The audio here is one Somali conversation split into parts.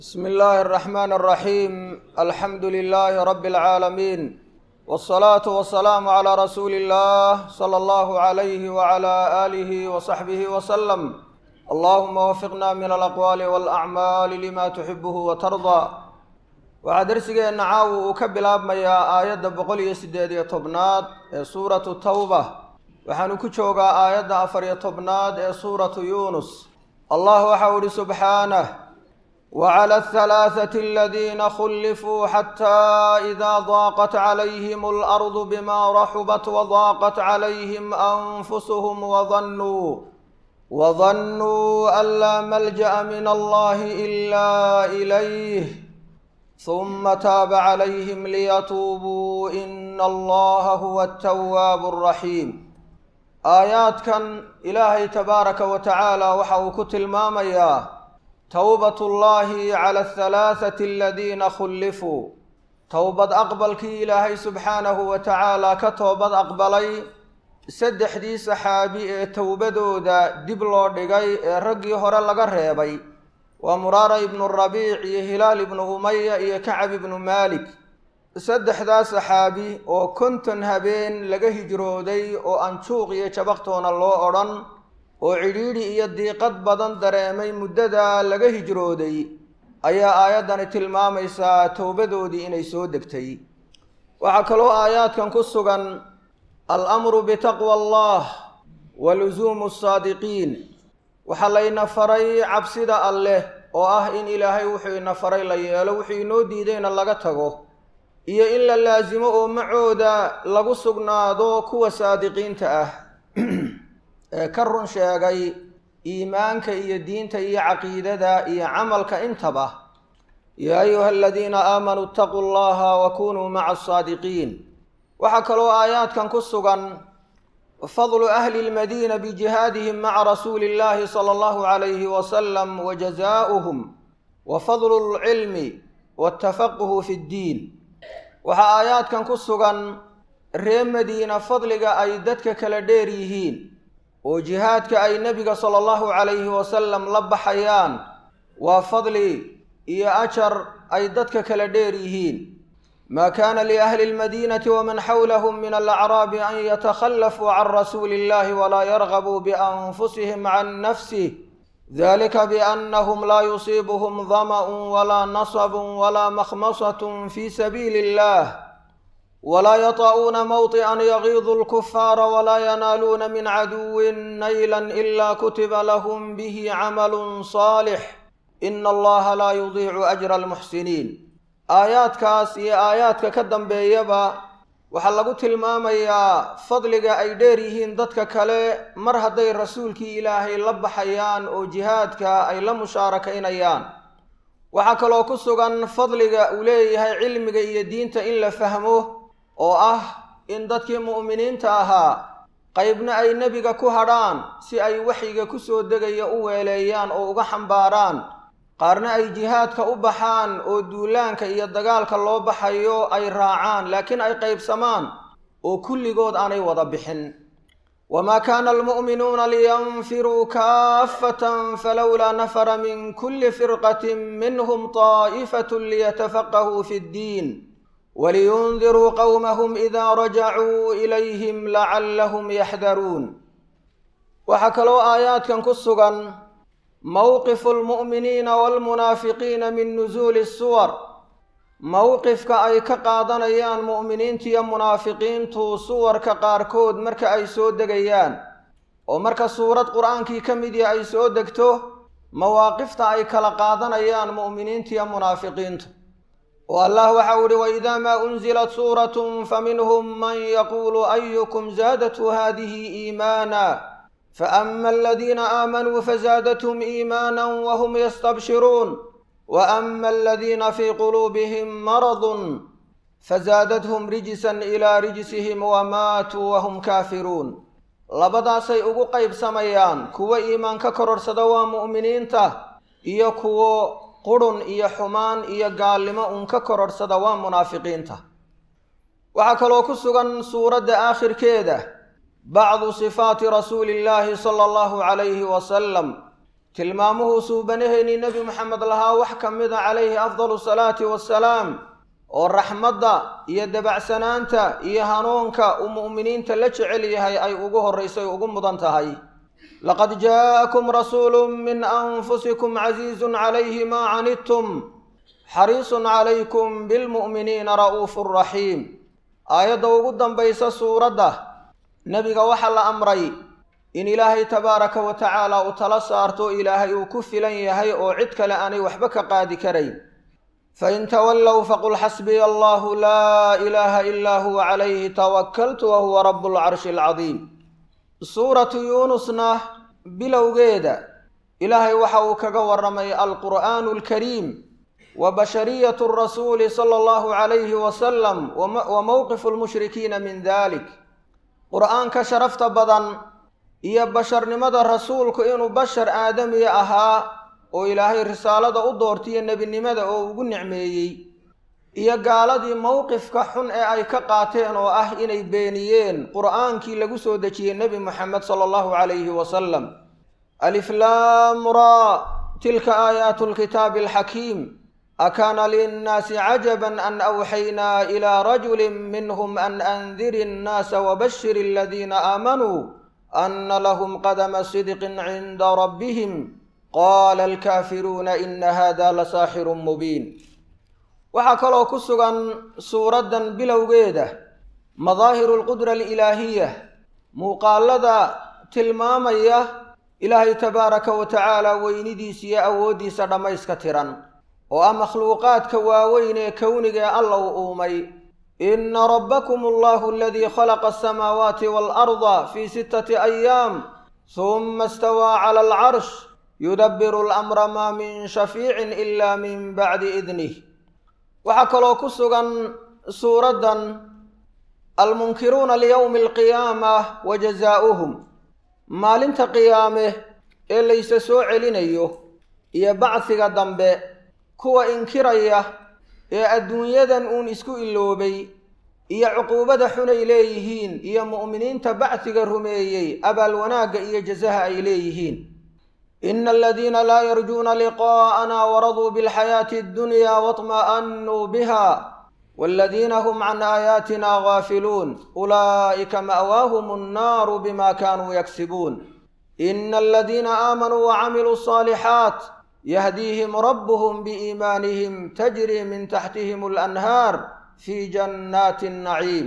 بسم الله الرحمن الرحيم الحمد لله رب العالمين والصلاة والسلام على رسول الله صلى الله عليه وعلى آله وصحبه وسلم اللهم وفقنا من الأقوال والأعمال لما تحبه وترضى waxaa darsigeenna caawa uu ka bilaabmayaa aayadda boqol iyo siddeed iyo tobnaad ee suuratu tawba waxaanu ku joogaa aayadda afar iyo tobnaad ee suuratu yuunus allah waxau ihi subxaanah wclى الثلاثة الذين خلفوا حتى إذا ضاقت عليهم الأرض بما رحبت وضاقت عليهم أنفسهم وظنوا وظنوا أن لا ملجأ من الله إلا إليه ثم تاب عليهم ليتوبوا إن الله هو التواب الرحيم آيaadkan ilaahay tabaaraka wa tacaala waxa uu ku tilmaamayaa towbat ullaahi cala ahalaathati aladiina khullifuu towbad aqbalkii ilaahay subxaanahu wa tacaala ka toobad aqbalay saddexdii saxaabi ee towbadooda dib loo dhigay ee raggii hore laga reebay waa muraara ibnu rabiic iyo hilaal ibnu umaya iyo kacab ibnu maalik saddexdaa saxaabi oo konton habeen laga hijrooday oo aan juuq iyo jabaqtoona loo odhan oo cidhiidhi iyo diiqad badan dareemay muddadaa laga hijrooday ayaa aayaddani tilmaamaysaa towbadoodii inay soo degtay waxaa kaloo aayaadkan ku sugan al-amru bitaqwa allah wa lusuumu asaadiqiin waxaa layna faray cabsida alleh oo ah in ilaahay wuxuu ina faray la yeelo wuxuu inoo diidayna laga tago iyo in la laasimo oo macooda lagu sugnaado kuwa saadiqiinta ah ee ka run sheegay iimaanka iyo diinta iyo caqiidada iyo camalka intaba yaa ayuha aladiina aamanuu itaquu allaha wa kunuu maca asaadiqiin waxaa kaloo aayaadkan ku sugan fadlu ahli lmadiina bijihaadihim maca rasuuli illahi sala allahu calayhi wasalam wa jazaa'uhum wa fadlu lcilmi waatafaquhu fi ddiin waxaa aayaadkan ku sugan ree madiina fadliga ay dadka kala dheer yihiin oo jihaadka ay nebiga sala allahu calayhi wasalam la baxayaan waa fadli iyo ajar ay dadka kala dheer yihiin maa kaana liahli lmadiinati waman xawlahum min alacraabi an yatakhallafuu can rasuuli illahi walaa yargabuu bianfusihim can nafsih dalika biannahum laa yusiibuhum dama'un walaa nasabun walaa makhmasatun fi sabiili illah walaa yaطa'uuna mawطi'an yagiidu lkufaara walaa yanaaluuna min caduwin naylan ila kutiba lahum bihi camalu saalix ina allaha laa yudiicu ajra almuxsiniin aayaadkaas iyo aayaadka ka dambeeyaba waxaa lagu tilmaamayaa fadliga ay dheer yihiin dadka kale mar hadday rasuulkii ilaahay la baxayaan oo jihaadka ay la mushaarakaynayaan waxaa kaloo ku sugan fadliga uu leeyahay cilmiga iyo diinta in la fahmo oo ah in dadkii mu'miniinta ahaa qaybna ay nebiga ku hadhaan si ay waxyiga ku soo degaya u weeleeyaan oo uga xambaaraan qaarna ay jihaadka u baxaan oo duulaanka iyo dagaalka loo baxayo ay raacaan laakiin ay qaybsamaan oo kulligood aanay wada bixin wamaa kaana almu'minuuna liyanfiruu kaafatan falowlaa nafara min kulli firqatin minhum طaa'ifatun liyatafaqahuu fi ddiin waliyundiruu qowmahum idaa rajacuu ilayhim lacallahum yaxdaruun waxaa kaloo aayaadkan ku sugan mowqifu lmu'miniina waalmunaafiqiina min nusuuli suwar mowqifka ay ka qaadanayaan mu'miniintiiyo munaafiqiintu suwarka qaarkood marka ay soo degayaan oo marka suurad qur-aankii ka midii ay soo degto mawaaqifta ay kala qaadanayaan mu'miniintiiyo munaafiqiintu oo allah waxau ihi waidaa maa unzilat suuratun faminhum man yaquulu ayukum zaadathu haadihi iimaana faama aladiina aamanuu fazaadathum iimaana wahum yastabshiruun waama aladiina fii quluubihim maradun fazaadathum rijsan ilaa rijsihim wamaatuu wahum kaafiruun labadaasay ugu qaybsamayaan kuwo iimaan ka kororhsada waa mu'miniinta iyo kuwo qurhun iyo xumaan iyo gaalnimo uun ka kororhsada waa munaafiqiinta waxaa kaloo ku sugan suuradda aakhirkeeda bacdu sifaati rasuuli illaahi sala allahu calayhi wasalam tilmaamuhuu suubanaheennii nebi moxamed lahaa wax ka mida calayhi afdalu salaati wassalaam oo raxmadda iyo dabacsanaanta iyo hanuunka uu mu'miniinta la jecel yahay ay ugu horraysay ugu mudan tahay laqad jaa'akum rasuulu min anfusikum casiizun calayhi maa canidtum xariisun calaykum bilmu'miniina ra'uufu raxiim aayadda ugu dambaysa suuradda nebiga waxaa la amray in ilaahay tabaaraka wa tacaala uu tala saarto ilaahay uu ku filan yahay oo cid kale aanay waxba ka qaadi karayn fain tawallow faqul xasbiya allahu laa ilaaha ilaa huwa calayhi tawakaltu wa huwa rabu lcarshi alcadiim suuratu yuunusna bilowgeeda ilaahay waxa uu kaga warramay alqur'aanu alkariim wa bashariyatu rasuuli sala allahu calayhi wasalam wa mowqifu lmushrikiina min dalik qur'aanka sharafta badan iyo basharnimada rasuulku inuu bashar aadamiya ahaa oo ilaahay risaalada u doortiyo nebinimada oo ugu nicmeeyey iyo gaaladii mowqifka xun ee ay ka qaateen oo ah inay beeniyeen qur'aankii lagu soo dejiyey nebi moxamed sala allahu calayhi wasalam aliflaamraa tilka aayaatu lkitaabi alxakiim akaana linnaasi cajaban an awxaynaa ilaa rajulin minhum an andiri annaasa wabashir aladiina aamanuu ana lahum qadama sidqin cinda rabbihim qaala alkaafiruuna ina hada la saaxirun mubiin waxaa kaloo ku sugan suuraddan bilowgeeda madaahiru alqudra alilaahiya muuqaalada tilmaamaya ilaahay tabaaraka wa tacaala weynidiisa iyo awooddiisa dhammayska tiran oo ah makhluuqaadka waaweyn ee kowniga ee alla u uumay ina rabbakum allahu aladii khalaqa asamaawaati waalarda fii sittati ayaam huma istawaa cala alcarsh yudabiru alamra maa min shafiicin ila min bacdi idnih waxaa kaloo ku sugan suuraddan almunkiruuna liyowmi alqiyaama wa jazaa'uhum maalinta qiyaame ee layse soo celinayo iyo bacsiga dambe kuwa inkiraya ee adduunyadan uun isku iloobay iyo cuquubada xunay leeyihiin iyo mu'miniinta bacsiga rumeeyey abaal wanaagga iyo jasaha ay leeyihiin ina aladiina laa yarjuuna liqaa'ana waraduu bilxayaati addunya waطma'anuu biha waladiina hum can aayaatina gaafiluun ulaa'ika ma'waahum annaaru bima kaanuu yaksibuun ina aladiina aamanuu wacamiluu asaalixaat yahdiihim rabbuhum biiimaanihim tajrii min taxtihim alanhaar fii jannaati annaciim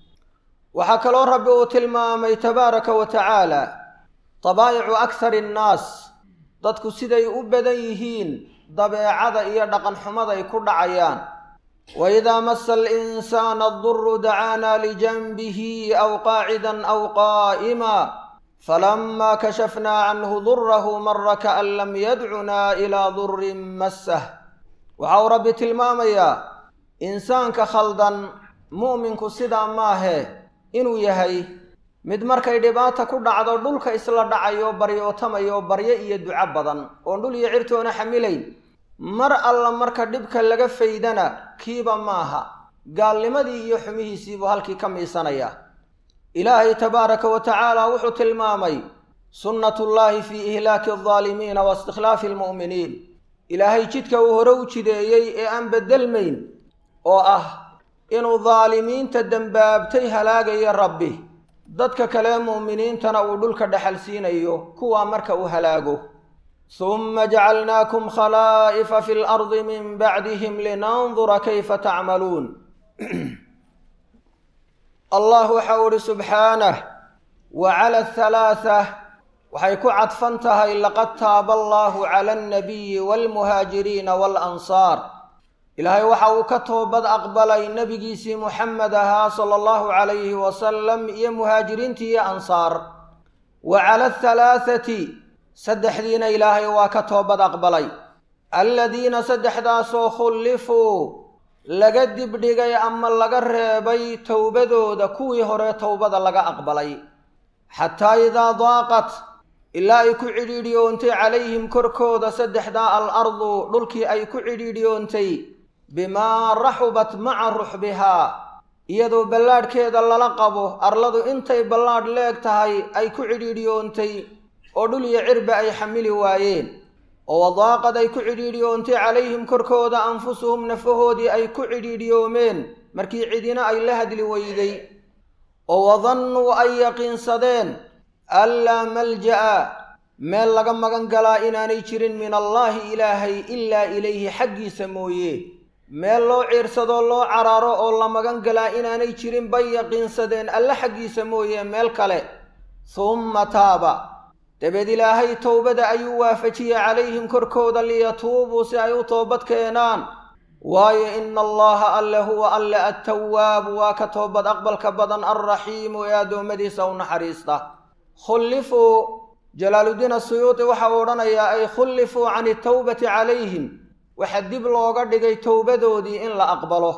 waxaa kaloo rabbi uu tilmaamay tabaaraka wa tacaala dabaa'icu akhari annaas dadku siday u badan yihiin dabeecada iyo dhaqanxumaday ku dhacayaan waidaa masa alinsaana aduru dacaanaa lijanbihi aw qaacidan aw qaa'ima falamaa kashafnaa canhu durahu mara kaan lam yadcunaa ilaa durin massah waxa uu rabbi tilmaamayaa insaanka khaldan mu'minku sidaa maahe inuu yahay mid markay dhibaata ku dhacdo dhulka isla dhacayo baryootamayo baryo iyo duco badan oon dhul iyo cirtoona xamilayn mar alla marka dhibka laga faydana kiiba maaha gaalnimadii iyo xumihiisiibuu halkii ka miisanaya ilaahay tabaaraka wa tacaala wuxuu tilmaamay sunnatullaahi fii ihlaaki aldaalimiina wa istikhlaafi almu'miniin ilaahay jidka uu hore u jideeyey ee aan beddelmayn oo ah inuu daalimiinta dembaabtay halaagayo rabbi dadka kale mu'miniintana uu dhulka dhexal siinayo kuwaa marka uu halaago suma jacalnaakum khalaa'ifa fi lardi min bacdihim linandura kayfa tacmaluun allah waxa u ihi subxaanah wa cala athalaatha waxay ku cadfan tahay laqad taaba allahu cala alnabiyi waalmuhaajiriina waalansaar ilaahay waxa uu ka toobad aqbalay nebigiisii muxamed ahaa sala allahu calayhi wasalam iyo muhaajiriintii iyo ansaar wa cala athalaathati saddexdiina ilaahay waa ka toobad aqbalay alladiina saddexdaasoo khullifuu laga dibdhigay ama laga reebay towbadooda kuwii hore towbada laga aqbalay xataa idaa daaqat ilaa ay ku cidhiidhiyoontay calayhim korkooda saddexdaa al ardu dhulkii ay ku cidhiidhiyoontay bimaa raxubat maca ruxbihaa iyadoo ballaadhkeeda lala qabo arladu intay ballaadh leeg tahay ay ku cidhiidhiyoontay oo dhul iyo cirba ay xamili waayeen oo wadaaqad ay ku cidhiidhiyoontay calayhim korkooda anfusuhum nafahoodii ay ku cidhiidhiyoomeen markii cidina ay la hadli weyday oo wadannuu ay yaqiinsadeen anlaa malja'a meel laga magan galaa inaanay jirin min allaahi ilaahay ilaa ilayhi xaggiisa mooye meel loo ciirsadoo loo cararo oo la magan galaa inaanay jirin bay yaqiinsadeen alle xaggiisa mooye meel kale humma taaba dabeed ilaahay towbada ayuu waafajiyey calayhim korkooda liyatuubuu si ay u toobad keenaan waayo ina allaha alle huwa alle attawaabu waa ka toobad aqbalka badan alraxiimu ee addoommadiisa u naxariista khullifuu jalaaluddiin asuyuuti waxa uu odhanayaa ay khullifuu can itawbati calayhim waxaa dib looga dhigay towbadoodii in la aqbalo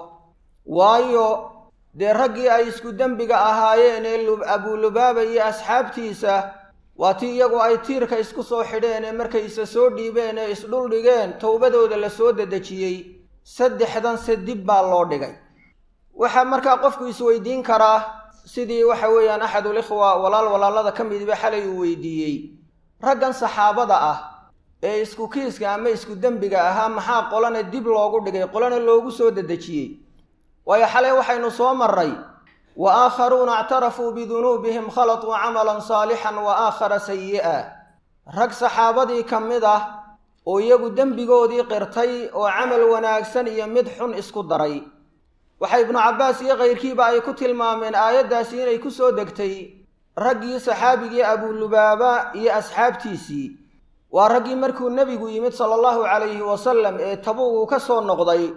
waayo dee raggii ay isku dembiga ahaayeen ee abulubaaba iyo asxaabtiisa waa tii iyagu ay tiirka isku soo xidheen ee markay isa soo dhiibeen ee isdhuldhigeen towbadooda la soo dedejiyey saddexdan se dib baa loo dhigay waxaa markaa qofku isweydiin karaa sidii waxa weeyaan axadulikhwa walaal walaalada ka midiba xalay uu weydiiyey raggan saxaabada ah ee isku kiiska ama isku dembiga ahaa maxaa qolana dib loogu dhigay qolana loogu soo dedejiyey waayo xalay waxaynu soo marray wa aakharuuna ictarafuu bidunuubihim khalatuu camalan saalixan wa aakhara sayi'a rag saxaabadii ka mid ah oo iyagu dembigoodii qirtay oo camal wanaagsan iyo mid xun isku daray waxa ibnu cabbaas iyo kayrkiiba ay ku tilmaameen aayaddaasi inay ku soo degtay raggii saxaabigii abulubaaba iyo asxaabtiisii waa raggii markuu nebigu yimid sala allahu calayhi wasalam ee tabuugu ka soo noqday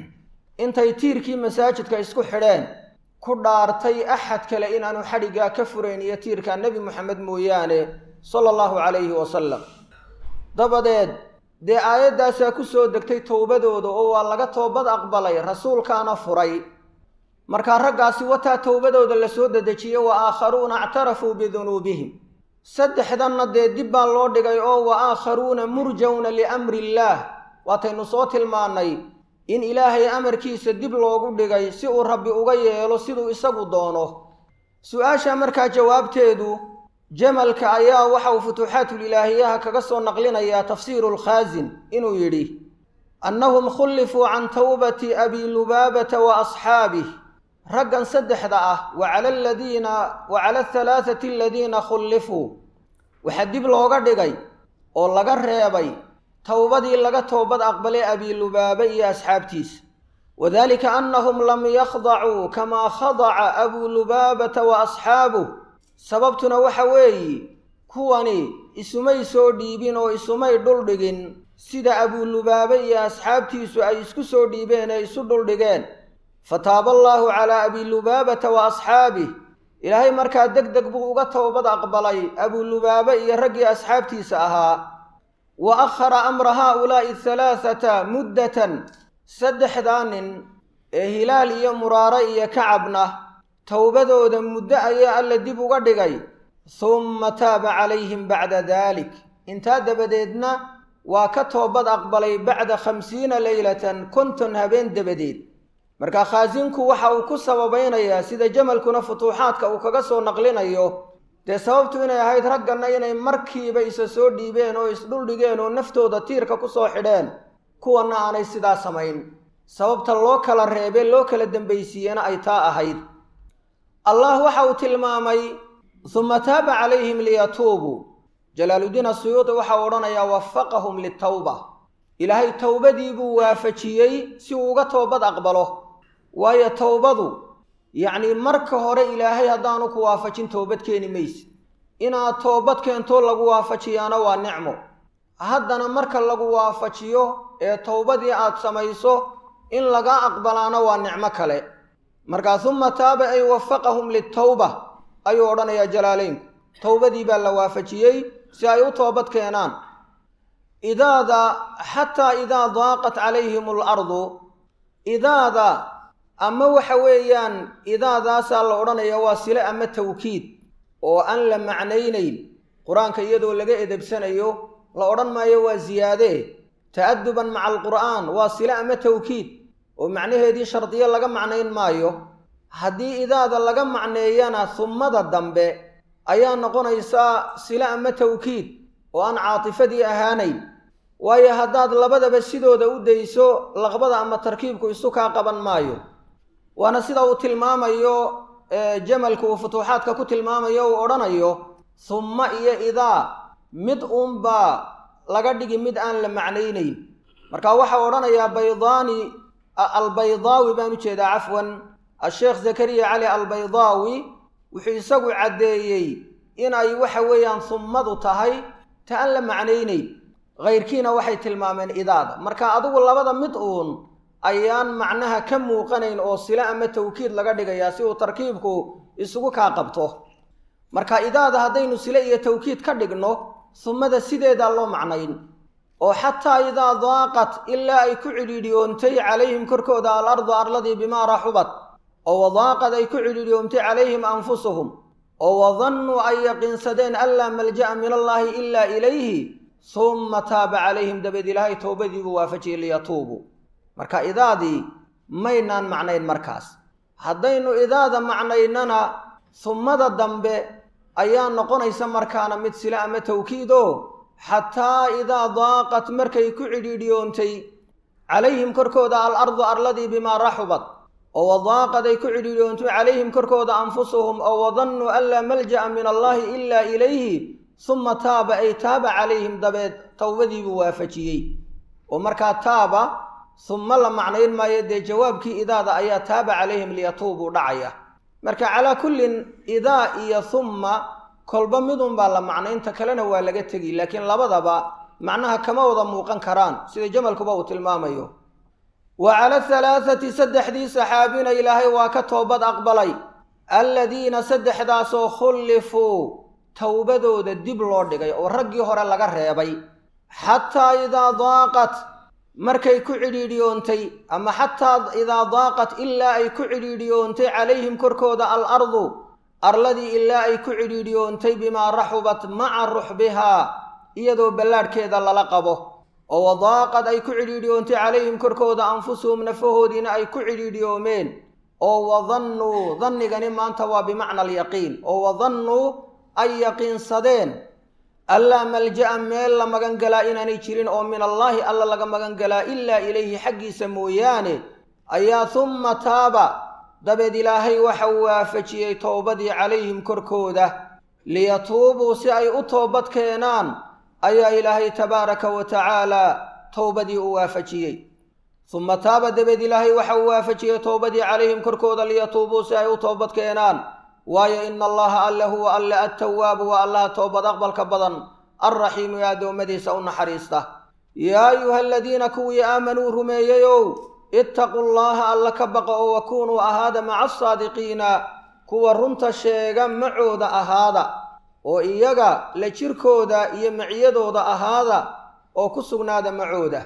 intay tiirkii masaajidka isku xidheen ku dhaartay axad kale inaanu xadhiggaa ka furayn iyo tiirka nebi moxamed mooyaane sala allahu calayhi wasalam dabadeed dee aayaddaasaa ku soo degtay towbadooda oo waa laga toobad aqbalay rasuulkaana furay markaa raggaasi wataa towbadooda la soo dedejiyey wa aakharuuna ictarafuu bidunuubihim saddexdanna dee dib baa loo dhigay oo wa aakharuuna murjawna liamri illaah waataynu soo tilmaannay in ilaahay amarkiisa dib loogu dhigay si uu rabbi uga yeelo siduu isagu doono su-aasha markaa jawaabteedu jamalka ayaa waxa uu futuuxaatulilaahiyaha kaga soo naqlinayaa tafsiiru lkhaasin inuu yidhi annahum khullifuu can tawbati abi lubaabata wa asxaabih raggan saddexda ah wa cala aladiina wa cala alhalaathati aladiina khullifuu waxaa dib looga dhigay oo laga reebay towbadii laga toobad aqbalay abilubaaba iyo asxaabtiisa wadalika annahum lam yakhdacuu kamaa khadaca abuu lubaabata wa asxaabuh sababtuna waxa weeye kuwani isumay soo dhiibin oo isumay dhuldhigin sida abulubaabe iyo asxaabtiisu ay isku soo dhiibeen ee isu dhuldhigeen fataaba allaahu calaa abilubaabata wa asxaabih ilaahay markaa deg deg buu uga towbad aqbalay abulubaabe iyo raggii asxaabtiisa ahaa wa akhara amra haaulaa'i halaathata muddatan saddexdaa nin ee hilaal iyo muraare iyo kacabna towbadooda muddo ayaa alla dib uga dhigay humma taaba calayhim bacda daalik intaa dabadeedna waa ka toobad aqbalay bacda khamsiina leylatan konton habeen dabadeed marka khaasinku waxa uu ku sababaynayaa sida jamalkuna futuuxaadka uu kaga soo naqlinayo dee sababtu inay ahayd ragganna inay markiiba isa soo dhiibeen oo isdhuldhigeen oo naftooda tiirka ku soo xidheen kuwanna aanay sidaa samayn sababta loo kala reebe loo kala dembaysiiyena ay taa ahayd allah waxa uu tilmaamay suma taaba calayhim liyatuubuu jalaaluddiin asuyuudi waxau odhanayaa wafaqahum litawba ilaahay towbadii buu waafajiyey si uu uga toobad aqbalo waayo towbadu yacnii marka hore ilaahay haddaanu ku waafajin toobad keeni maysid inaad toobad keentoo lagu waafajiyaana waa nicmo haddana marka lagu waafajiyo ee towbadii aad samayso in laga aqbalaana waa nicmo kale markaa suma taaba ay wafaqahum litawba ayuu odhanayaa jalaaleynku towbadii baa la waafajiyey si ay u toobad keenaan idaada xataa idaa daaqat calayhim alardu idaada ama waxa weeyaan idaadaasaa la odhanaya waa sile ama tawkiid oo aan la macnaynayn qur-aanka iyadoo laga edebsanayo la odhan maayo waa ziyaadee ta'aduban maca alqur'aan waa sile ama tawkiid oo macnaheedii shardiyo laga macnayn maayo haddii idaada laga macneeyana summada dambe ayaa noqonaysaa sile ama tawkiid oo aan caatifadii ahaanayn waayo haddaad labadaba sidooda u dayso laqbada ama tarkiibku isu kaa qaban maayo waana sida uu tilmaamayo jamalku uu futuuxaadka ku tilmaamayo uu odhanayo humma iyo idaa mid uunbaa laga dhigi mid aan la macnaynayn marka waxau odhanayaa baydaani albaydaawi baan u jeedaa cafwan asheekh zakariya cali albaydaawi wuxuu isagu caddeeyey inay waxa weeyaan hummadu tahay ta aan la macnaynayn kayrkiina waxay tilmaameen idaada marka adigu labada mid uun ayaan macnaha ka muuqanayn oo sile ama tawkiid laga dhigayaa si uu tarkiibku isugu kaa qabto marka idaada haddaynu sile iyo tawkiid ka dhigno humada sideedaa loo macnayn oo xataa idaa daaqat ilaa ay ku cidhiidhiyoontay calayhim korkooda alardu arladii bimaa raxubat oo wadaaqad ay ku cidhiidhiyoontay calayhim anfusuhum oo wadannuu ay yaqiinsadeen an laa malja'a min allaahi ilaa ilayhi humma taaba calayhim dabeed ilaahay towbadiibuu waafajiyey liyatuubuu marka idaadii maynaan macnayn markaas haddaynu idaada macnaynana hummada dambe ayaa noqonaysa markaana mid sile ama tawkiid oo xataa idaa daaqat markay ku cidhiidhiyoontay calayhim korkooda alardu arladii bimaa raxubat oo wadaaqad ay ku cidhiidhiyoontay calayhim korkooda anfusuhum oo wadannuu an laa malja'a min allaahi ilaa ilayhi suma taaba ay taaba calayhim dabeed towbadiibuu waafajiyey oo markaa taaba humma la macnayn maayo dee jawaabkii idaada ayaa taaba calayhim liyatuubuu dhacaya marka calaa kullin idaa iyo humma kolba midunbaa la macnaynta kalena waa laga tegi laakiin labadaba macnaha kama wada muuqan karaan sida jamalkuba uu tilmaamayo wa cala halaathati saddexdii saxaabina ilaahay waa ka toobad aqbalay alladiina saddexdaasoo khullifuu towbadooda dib loo dhigay oo raggii hore laga reebay xataa idaa daaqat markay ku cidhiidhiyoontay ama xataa idaa daaqat ilaa ay ku cidhiidhiyoontay calayhim korkooda alardu arladii ilaa ay ku cidhiidhiyoontay bimaa raxubat maca ruxbihaa iyadoo ballaadhkeeda lala qabo oo wadaaqad ay ku cidhiidhiyoontay calayhim korkooda anfusuhum nafahoodiina ay ku cidhiidhiyoomeen oo wadannuu dannigani maanta waa bimacna alyaqiin oo wadannuu ay yaqiinsadeen allaa malja'a meel la magan galaa inaanay jirin oo min allaahi alla laga magan galaa ilaa ilayhi xaggiisa mooyaane ayaa humma taaba dabeed ilaahay waxa uu waafajiyey towbadii calayhim korkooda liyatuubuu si ay u toobad keenaan ayaa ilaahay tabaaraka wa tacaalaa towbadii u waafajiyey humma taaba dabeed ilaahay waxa uu waafajiyey towbadii calayhim korkooda liyatuubuu si ay u toobad keenaan waayo ina allaha alle huwa alle attawaabu waa allaha toobad aqbalka badan alraxiimu ee addoommadiisa u naxariista yaa ayuha aladiina kuwii aamanuu rumeeyeyow ittaquu llaha alla ka baqa oo wakunuu ahaada maca asaadiqiina kuwa runta sheega macooda ahaada oo iyaga la jirkooda iyo maciyadooda ahaada oo ku sugnaada macooda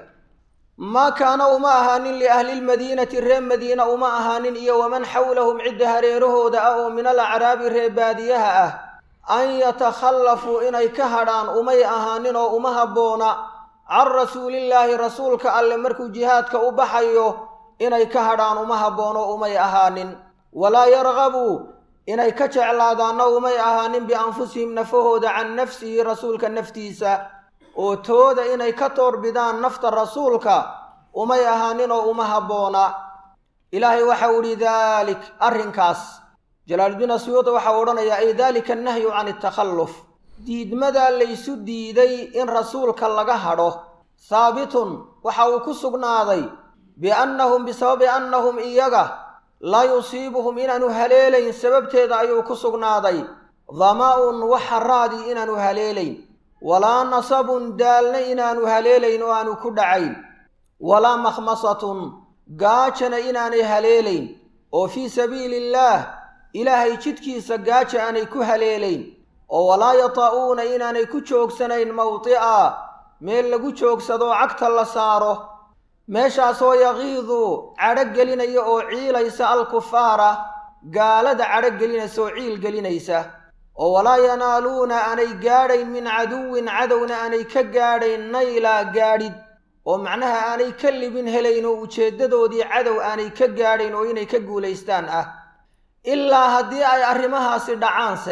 maa kaana uma ahaanin liahlilmadiinati reer madiina uma ahaanin iyo waman xawlahum cidda hareerahooda ah oo min alacraabi reer baadiyaha ah an yatakhallafuu inay ka hadhaan umay ahaanin oo uma habboona can rasuulillaahi rasuulka alle markuu jihaadka u baxayo inay ka hadhaan uma habboono umay ahaanin walaa yargabuu inay ka jeclaadaanna umay ahaanin bianfusihim nafahooda can nafsihi rasuulka naftiisa oo tooda inay ka toorbidaan nafta rasuulka umay ahaanin oo uma habboona ilaahay waxau idhi daalik arrinkaas jalaaludiin asuyuudi waxau odhanayaa ay daalika annahyu can atakhalluf diidmadaa laysu diiday in rasuulka laga hadho haabitun waxa uu ku sugnaaday biannahum bisababi annahum iyaga laa yusiibuhum inaanu haleelayn sababteeda ayuu ku sugnaaday dama-un waxaraadii inaanu haleelayn walaa nasabun daalna inaanu haleelayn oo aanu ku dhacayn walaa makhmasatun gaajana inaanay haleelayn oo fii sabiili illaah ilaahay jidkiisa gaaja aanay ku haleelayn oo walaa yata'uuna inaanay ku joogsanayn mawdi'a meel lagu joogsadoo cagta la saaro meeshaasoo yaqiidu cadho gelinaya oo ciilaysa alkufaara gaalada cadho gelinaysa oo ciil gelinaysa oo walaa yanaaluuna aanay gaadhayn min caduwin cadowna aanay ka gaadhayn naylaa gaadhid oo macnaha aanay ka libin helayn oo ujeeddadoodii cadow aanay ka gaadhayn oo inay ka guulaystaan ah ilaa haddii ay arrimahaasi dhacaanse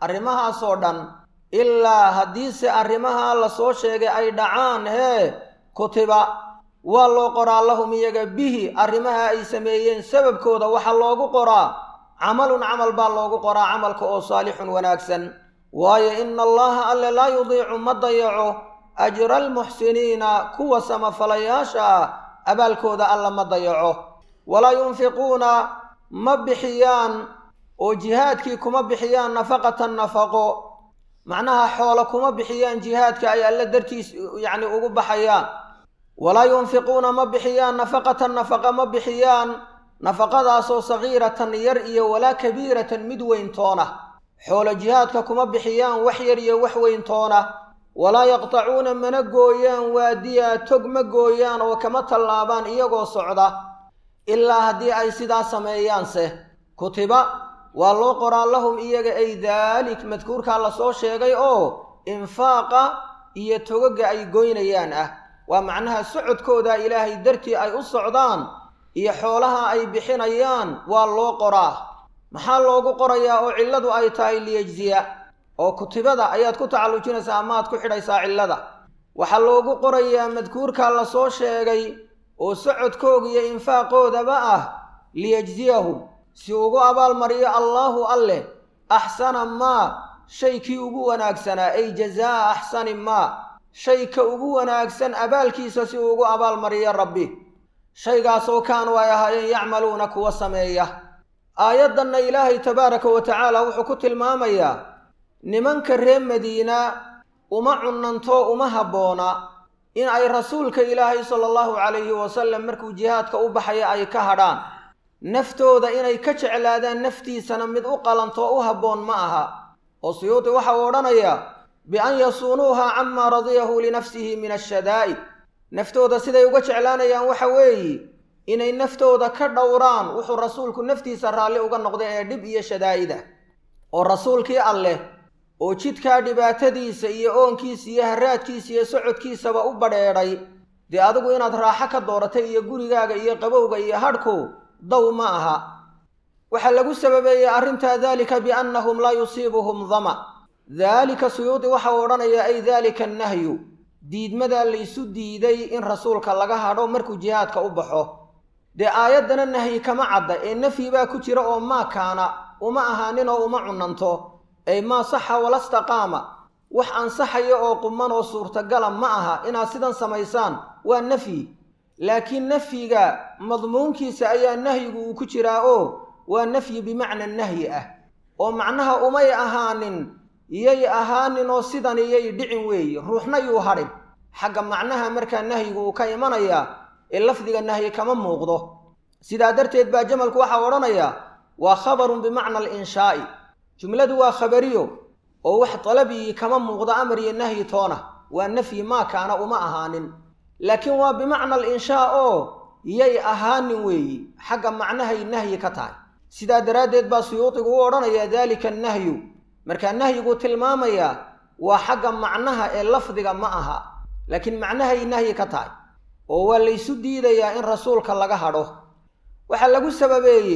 arrimahaasoo dhan ilaa haddiise arrimahaa la soo sheegay ay dhacaan hee kutiba waa loo qoraa lahum iyaga bihi arrimaha ay sameeyeen sababkooda waxaa loogu qoraa camalun camal baa loogu qoraa camalka oo saalixun wanaagsan waayo ina allaha alle laa yudiicu ma dayaco ajra almuxsiniina kuwa samafalayaasha ah abaalkooda alla ma dayaco walaa yunfiquuna ma bixiyaan oo jihaadkii kuma bixiyaan nafaqatan nafaqo macnaha xoolo kuma bixiyaan jihaadka ay alle dartiis yacni ugu baxayaan walaa yunfiquuna ma bixiyaan nafaqatan nafaqa ma bixiyaan nafaqadaasoo sagiiratan yar iyo walaa kabiiratan mid weyntoona xoolo jihaadka kuma bixiyaan wax yar iyo wax weyntoona walaa yaqtacuuna mana gooyaan waadiya tog ma gooyaan oo kama tallaabaan iyagoo socda ilaa haddii ay sidaa sameeyaanse kutiba waa loo qoraa lahum iyaga ay daalik madkuurkaa lasoo sheegay oo infaaqa iyo togaga ay goynayaan ah waa macnaha socodkooda ilaahay dartii ay u socdaan iyo xoolaha ay bixinayaan waa loo qoraa maxaa loogu qorayaa oo cilladu ay tahay liyejziya oo kutibada ayaad ku tacallujinaysaa amaad ku xidhaysaa cillada waxaa loogu qorayaa madkuurkaa lasoo sheegay oo socodkooga iyo infaaqoodaba ah liyejziyahum si ugu abaalmariyo allaahu alleh axsana maa shay kii ugu wanaagsanaa ay jazaa'a axsani maa shay ka ugu wanaagsan abaalkiisa si uu ugu abaalmariyo rabbi shaygaasoo kaanuu ay ahaayeen yacmaluuna kuwa sameeya aayaddanna ilaahay tabaaraka wa tacaala wuxuu ku tilmaamayaa nimanka reer madiina uma cunanto uma habboona in ay rasuulka ilaahay sala allahu calayhi wasalam markuu jihaadka u baxaya ay ka hadhaan naftooda inay ka jeclaadaan naftiisana mid u qalantoo u habboon ma aha oo suyuudi waxa uu odhanayaa bian yasuunuuha camaa radiyahu linafsihi min ashadaa'id naftooda siday uga jeclaanayaan waxa weeye inay naftooda ka dhowraan wuxuu rasuulku naftiisa raalli uga noqday ee dhib iyo shadaa'ida oo rasuulkii alleh oo jidkaa dhibaatadiisa iyo oonkiisa iyo haraadkiisa iyo socodkiisaba u badheedhay dee adigu inaad raaxo ka dooratay iyo gurigaaga iyo qabowga iyo hadhku daw ma aha waxaa lagu sababeeyey arrintaa daalika biannahum laa yusiibuhum dama daalika suyuudi waxa uu odhanayaa ay daalika annahyu diidmadaa laysu diiday in rasuulka laga hadho markuu jihaadka u baxo dee aayaddana nahyi kama cadda ee nafyi baa ku jira oo maa kaana uma ahaaninoo uma cunanto ay maa saxa walastaqaama wax ansaxaya oo quman oo suurtagala ma aha inaad sidan samaysaan waa nafyi laakiin nafyiga madmuunkiisa ayaa nahyigu uu ku jiraa oo waa nafyi bimacna nahyi ah oo macnaha umay ahaanin yay ahaanin oo sidan iyay dhicin weeye ruuxna yuu hadhin xagga macnaha markaa nahyigu uu ka imanayaa ee lafdiga nahyi kama muuqdo sidaa darteed baa jamalku waxaa odhanayaa waa khabarun bimacna alinshaai jumladu waa khabariyo oo wax dalabigii kama muuqdo amar iyo nahyi toona waa nafyi maa kaana uma ahaanin laakiin waa bimacna alinshaa oo yay ahaanin weeyi xagga macnahay nahyi ka tahay sidaa daraaddeed baa suyuudigu u odhanayaa daalika annahyu markaa nahyigu tilmaamayaa waa xagga macnaha ee lafdiga ma aha laakiin macnahay nahyi ka tahay oo waa laysu diidayaa in rasuulka laga hadho waxaa lagu sababeeyey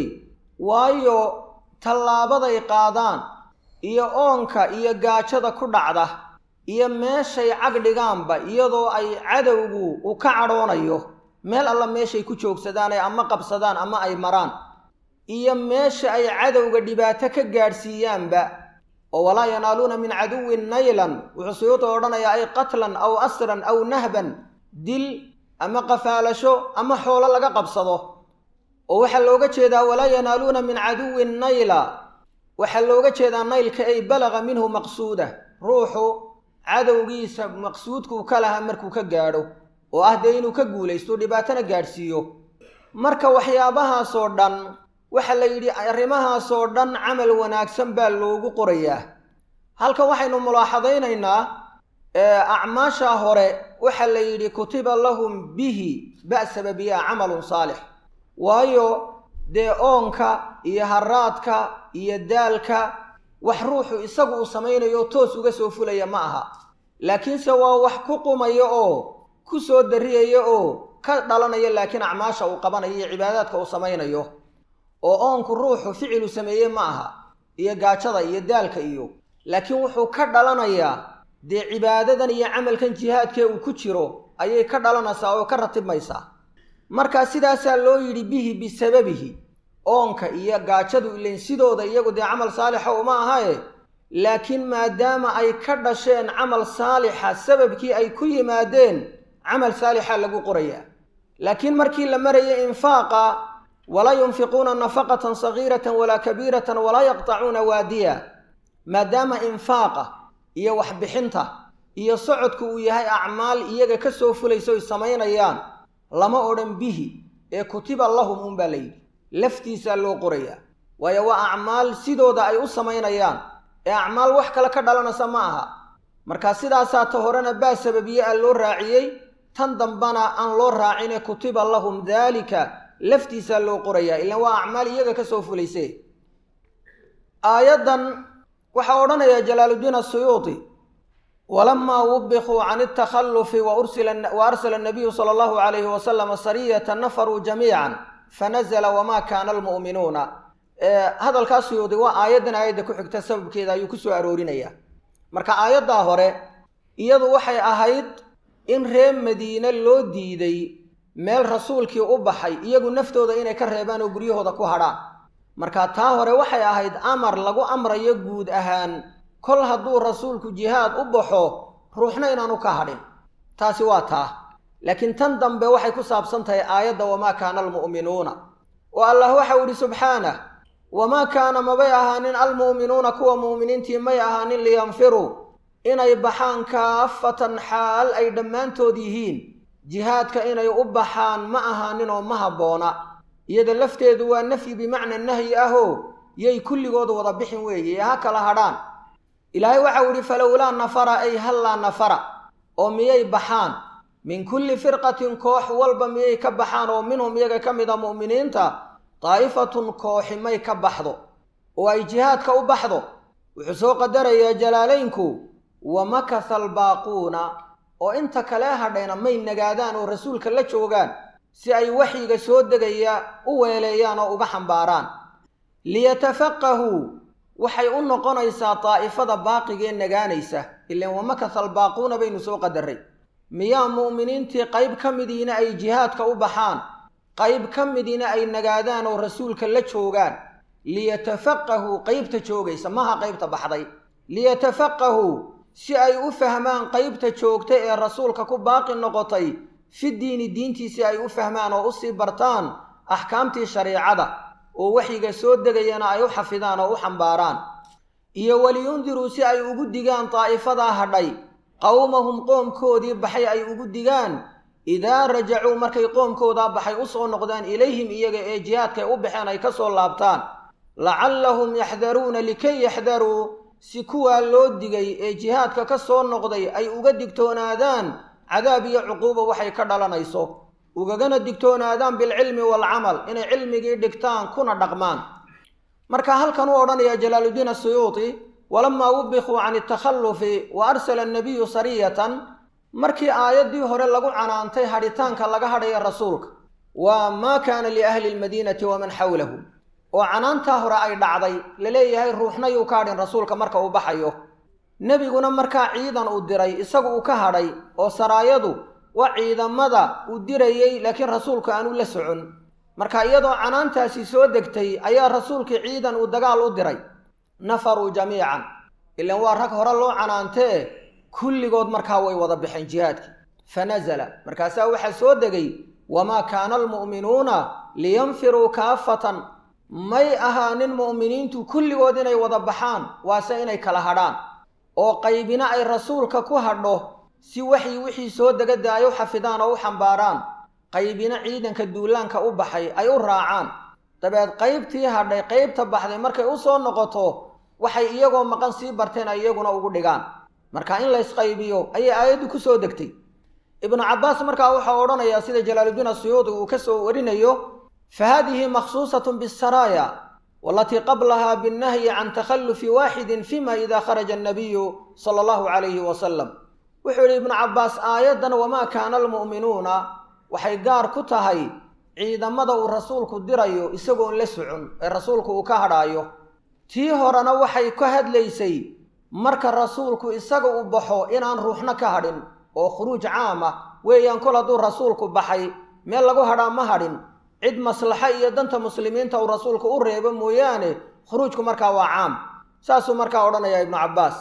waayo tallaabaday qaadaan iyo oonka iyo gaajada ku dhacda iyo meeshay cag dhigaanba iyadoo ay cadowgu u ka cadhoonayo meel alla meeshay ku joogsadaan ay ama qabsadaan ama ay maraan iyo meesha ay cadowga dhibaato ka gaadhsiiyaanba oo walaa yanaaluuna min caduwin naylan wuxuu suyuuta odhanayaa ay qatlan aw asran aw nahban dil ama qafaalasho ama xoolo laga qabsado oo waxaa looga jeedaa walaa yanaaluuna min caduwin nayla waxaa looga jeedaa naylka ay balaga minhu maqsuuda ruuxu cadowgiisa maqsuudkuu ka lahaa markuu ka gaadho oo ah dee inuu ka guulaysto dhibaatona gaadhsiiyo marka waxyaabahaasoo dhan waxaa la yidhi arrimahaasoo dhan camal wanaagsan baa loogu qorayaa halkan waxaynu mulaaxadaynaynaa acmaasha hore waxaa la yidhi kutiba lahum bihi ba'saba biha camalun saalix waayo dee oonka iyo haraadka iyo daalka wax ruuxu isagu uu samaynayo toos uga soo fulaya ma aha laakiinse waa wax ku qumaya oo ku soo darriyaya oo ka dhalanaya laakiin acmaasha uu qabanayo iyo cibaadaadka uu samaynayo oo oonku ruuxu ficilu sameeye ma aha iyo gaajada iyo daalka iyo laakiin wuxuu ka dhalanayaa dee cibaadadan iyo camalkan jihaadkee uu ku jiro ayay ka dhalanaysaa oo ka ratibmaysaa markaa sidaasaa loo yidhi bihi bisababihi oonka iyo gaajadu ilayn sidooda iyagu dee camal saalixa uma ahae laakiin maadaama ay ka dhasheen camal saalixa sababkii ay ku yimaadeen camal saalixa lagu qorayaa laakiin markii la marayay infaaqa walaa yunfiquuna nafaqatan sagiiratan walaa kabiiratan walaa yaqtacuuna waadiya maadaama infaaqa iyo waxbixinta iyo socodku uu yahay acmaal iyaga ka soo fulaysa oy samaynayaan lama odhan bihi ee kutiba lahum uunbaa la yidhi laftiisaa loo qorayaa waayo waa acmaal sidooda ay u samaynayaan ee acmaal wax kale ka dhalanaysa ma aha marka sidaasaa ta horena baa sababiye a loo raaciyey tan dambana aan loo raacine kutiba lahum daalika laftiisaa loo qorayaa ilaan waa acmaal iyaga ka soo fulayse aayaddan waxaa odhanaya jalaaluddiin asuyuuti walamaa wubikuu can altakhallufi wa arsala anabiyu sala allahu calayhi wasalama sariyata nafaruu jamiican fanazla wamaa kaana almu'minuuna hadalkaa suyuudi waa aayaddan aayadda ku xigta sababkeeda ayuu ku soo aroorinayaa marka aayaddaa hore iyadu waxay ahayd in reer madiine loo diiday meel rasuulkii u baxay iyagu naftooda inay ka reebaan oo guryahooda ku hadhaan marka taa hore waxay ahayd amar lagu amrayo guud ahaan kol hadduu rasuulku jihaad u baxo ruuxna inaanu ka hadhin taasi waa taa laakiin tan dambe waxay ku saabsan tahay aayadda wamaa kaana almu'minuuna oo allah waxau idhi subxaanah wamaa kaana mabay ahaanin almu'minuuna kuwa mu'miniintii may ahaanin liyanfiruu inay baxaan kaafatan xaal ay dhammaantood yihiin jihaadka inay u baxaan ma ahaanin oo ma habboona iyada lafteedu waa nafyi bimacna nahyi ahoo yay kulligood wada bixin weeye ee ha kala hadhaan ilaahay waxau idhi falowlaa nafara ay hallaa nafara oo miyay baxaan min kulli firqatin koox walba miyay ka baxaan oo minhum iyaga ka mid a mu'miniinta daa'ifatun kooxi may ka baxdo oo ay jihaadka u baxdo wuxuu soo qadarayaa jalaalaynku wa makatha albaaquuna oo inta kale hadhayna may nagaadaan oo rasuulka la joogaan si ay waxyiga soo degaya u weeleeyaan oo uga xambaaraan liyatafaqahuu waxay u noqonaysaa daa'ifada baaqigee nagaanaysa ilaan wamakatha albaaquuna baynu soo qadarray miyaa mu'miniintii qayb ka midiina ay jihaadka u baxaan qayb ka midiina ay nagaadaan oo rasuulka la joogaan liyatafaqahuu qaybta joogaysa maha qaybta baxday liyatafaqahuu si ay u fahmaan qaybta joogta ee rasuulka ku baaqi noqotay fi diini diintiisi ay u fahmaan oo usii bartaan axkaamtii shariicada oo waxyiga soo degayana ay u xafidaan oo u xambaaraan iyo waliyundiruu si ay ugu digaan daa'ifadaa hadhay qowmahum qoomkoodii baxay ay ugu digaan idaa rajacuu markay qoomkoodaa baxay u soo noqdaan ilayhim iyaga ee jihaadkay u baxeen ay ka soo laabtaan lacallahum yaxdaruuna likay yaxdaruu si kuwaa loo digay ee jihaadka ka soo noqday ay uga digtoonaadaan cadaab iyo cuquuba waxay ka dhalanayso ugagana digtoonaadaan bilcilmi waalcamal inay cilmigii dhigtaan kuna dhaqmaan marka halkan uu odhanaya jalaaluddiin asuyuuti walamaa wubikuu can altakhallufi wa arsala annabiyu sariyatan markii aayaddii hore lagu canaantay hadhitaanka laga hadhaya rasuulka waa maa kaana liahli lmadiinati waman xawlahu oo canaantaa hore ay dhacday laleeyahay ruuxna yuu ka hadhin rasuulka marka uu baxayo nebiguna markaa ciidan uu diray isagu uu ka hadhay oo saraayadu waa ciidamada uu dirayey laakiin rasuulku aanu la socon marka iyadoo canaantaasi soo degtay ayaa rasuulkii ciidan uu dagaal u diray nafaruu jamiican ilaan waa rag hore loo canaantee kulligood markaa way wada baxeen jihaadkii fa nasala markaasaa waxaa soo degay wamaa kaana almu'minuuna liyanfiruu kaafatan may ahaanin mu'miniintu kulligood inay wada baxaan waase inay kala hadhaan oo qaybina ay rasuulka ku hadho si waxii wixii soo degada ay u xafidaan oo u xambaaraan qaybina ciidanka duulaanka u baxay ay u raacaan dabeed qaybtii hadhay qaybta baxday markay u soo noqoto waxay iyagoo maqan sii barteen ay iyaguna ugu dhigaan marka in laysqaybiyo ayay aayaddu ku soo degtay ibnu cabbaas markaa waxau odhanayaa sida jalaaluddiin asuyuudi uu ka soo warinayo fa haadihi makhsuusatun bisaraaya walatii qablaha binnahyi can takhallufi waaxidin fima ida kharaja annabiyu sala allahu calayhi wasalam wuxuu yidhi ibnu cabbaas aayaddan wamaa kaana almu'minuuna waxay gaar ku tahay ciidamada uu rasuulku dirayo isagoon la socon ee rasuulku uu ka hadhaayo tii horena waxay ka hadlaysay marka rasuulku isaga u baxo inaan ruuxna ka hadhin oo khuruuj caam ah weeyaan kol hadduu rasuulku baxay meel lagu hadhaa ma hadhin cid maslaxa iyo danta muslimiinta uu rasuulku u reebo mooyaane khuruujku markaa waa caam saasuu markaa odhanayaa ibnu cabbaas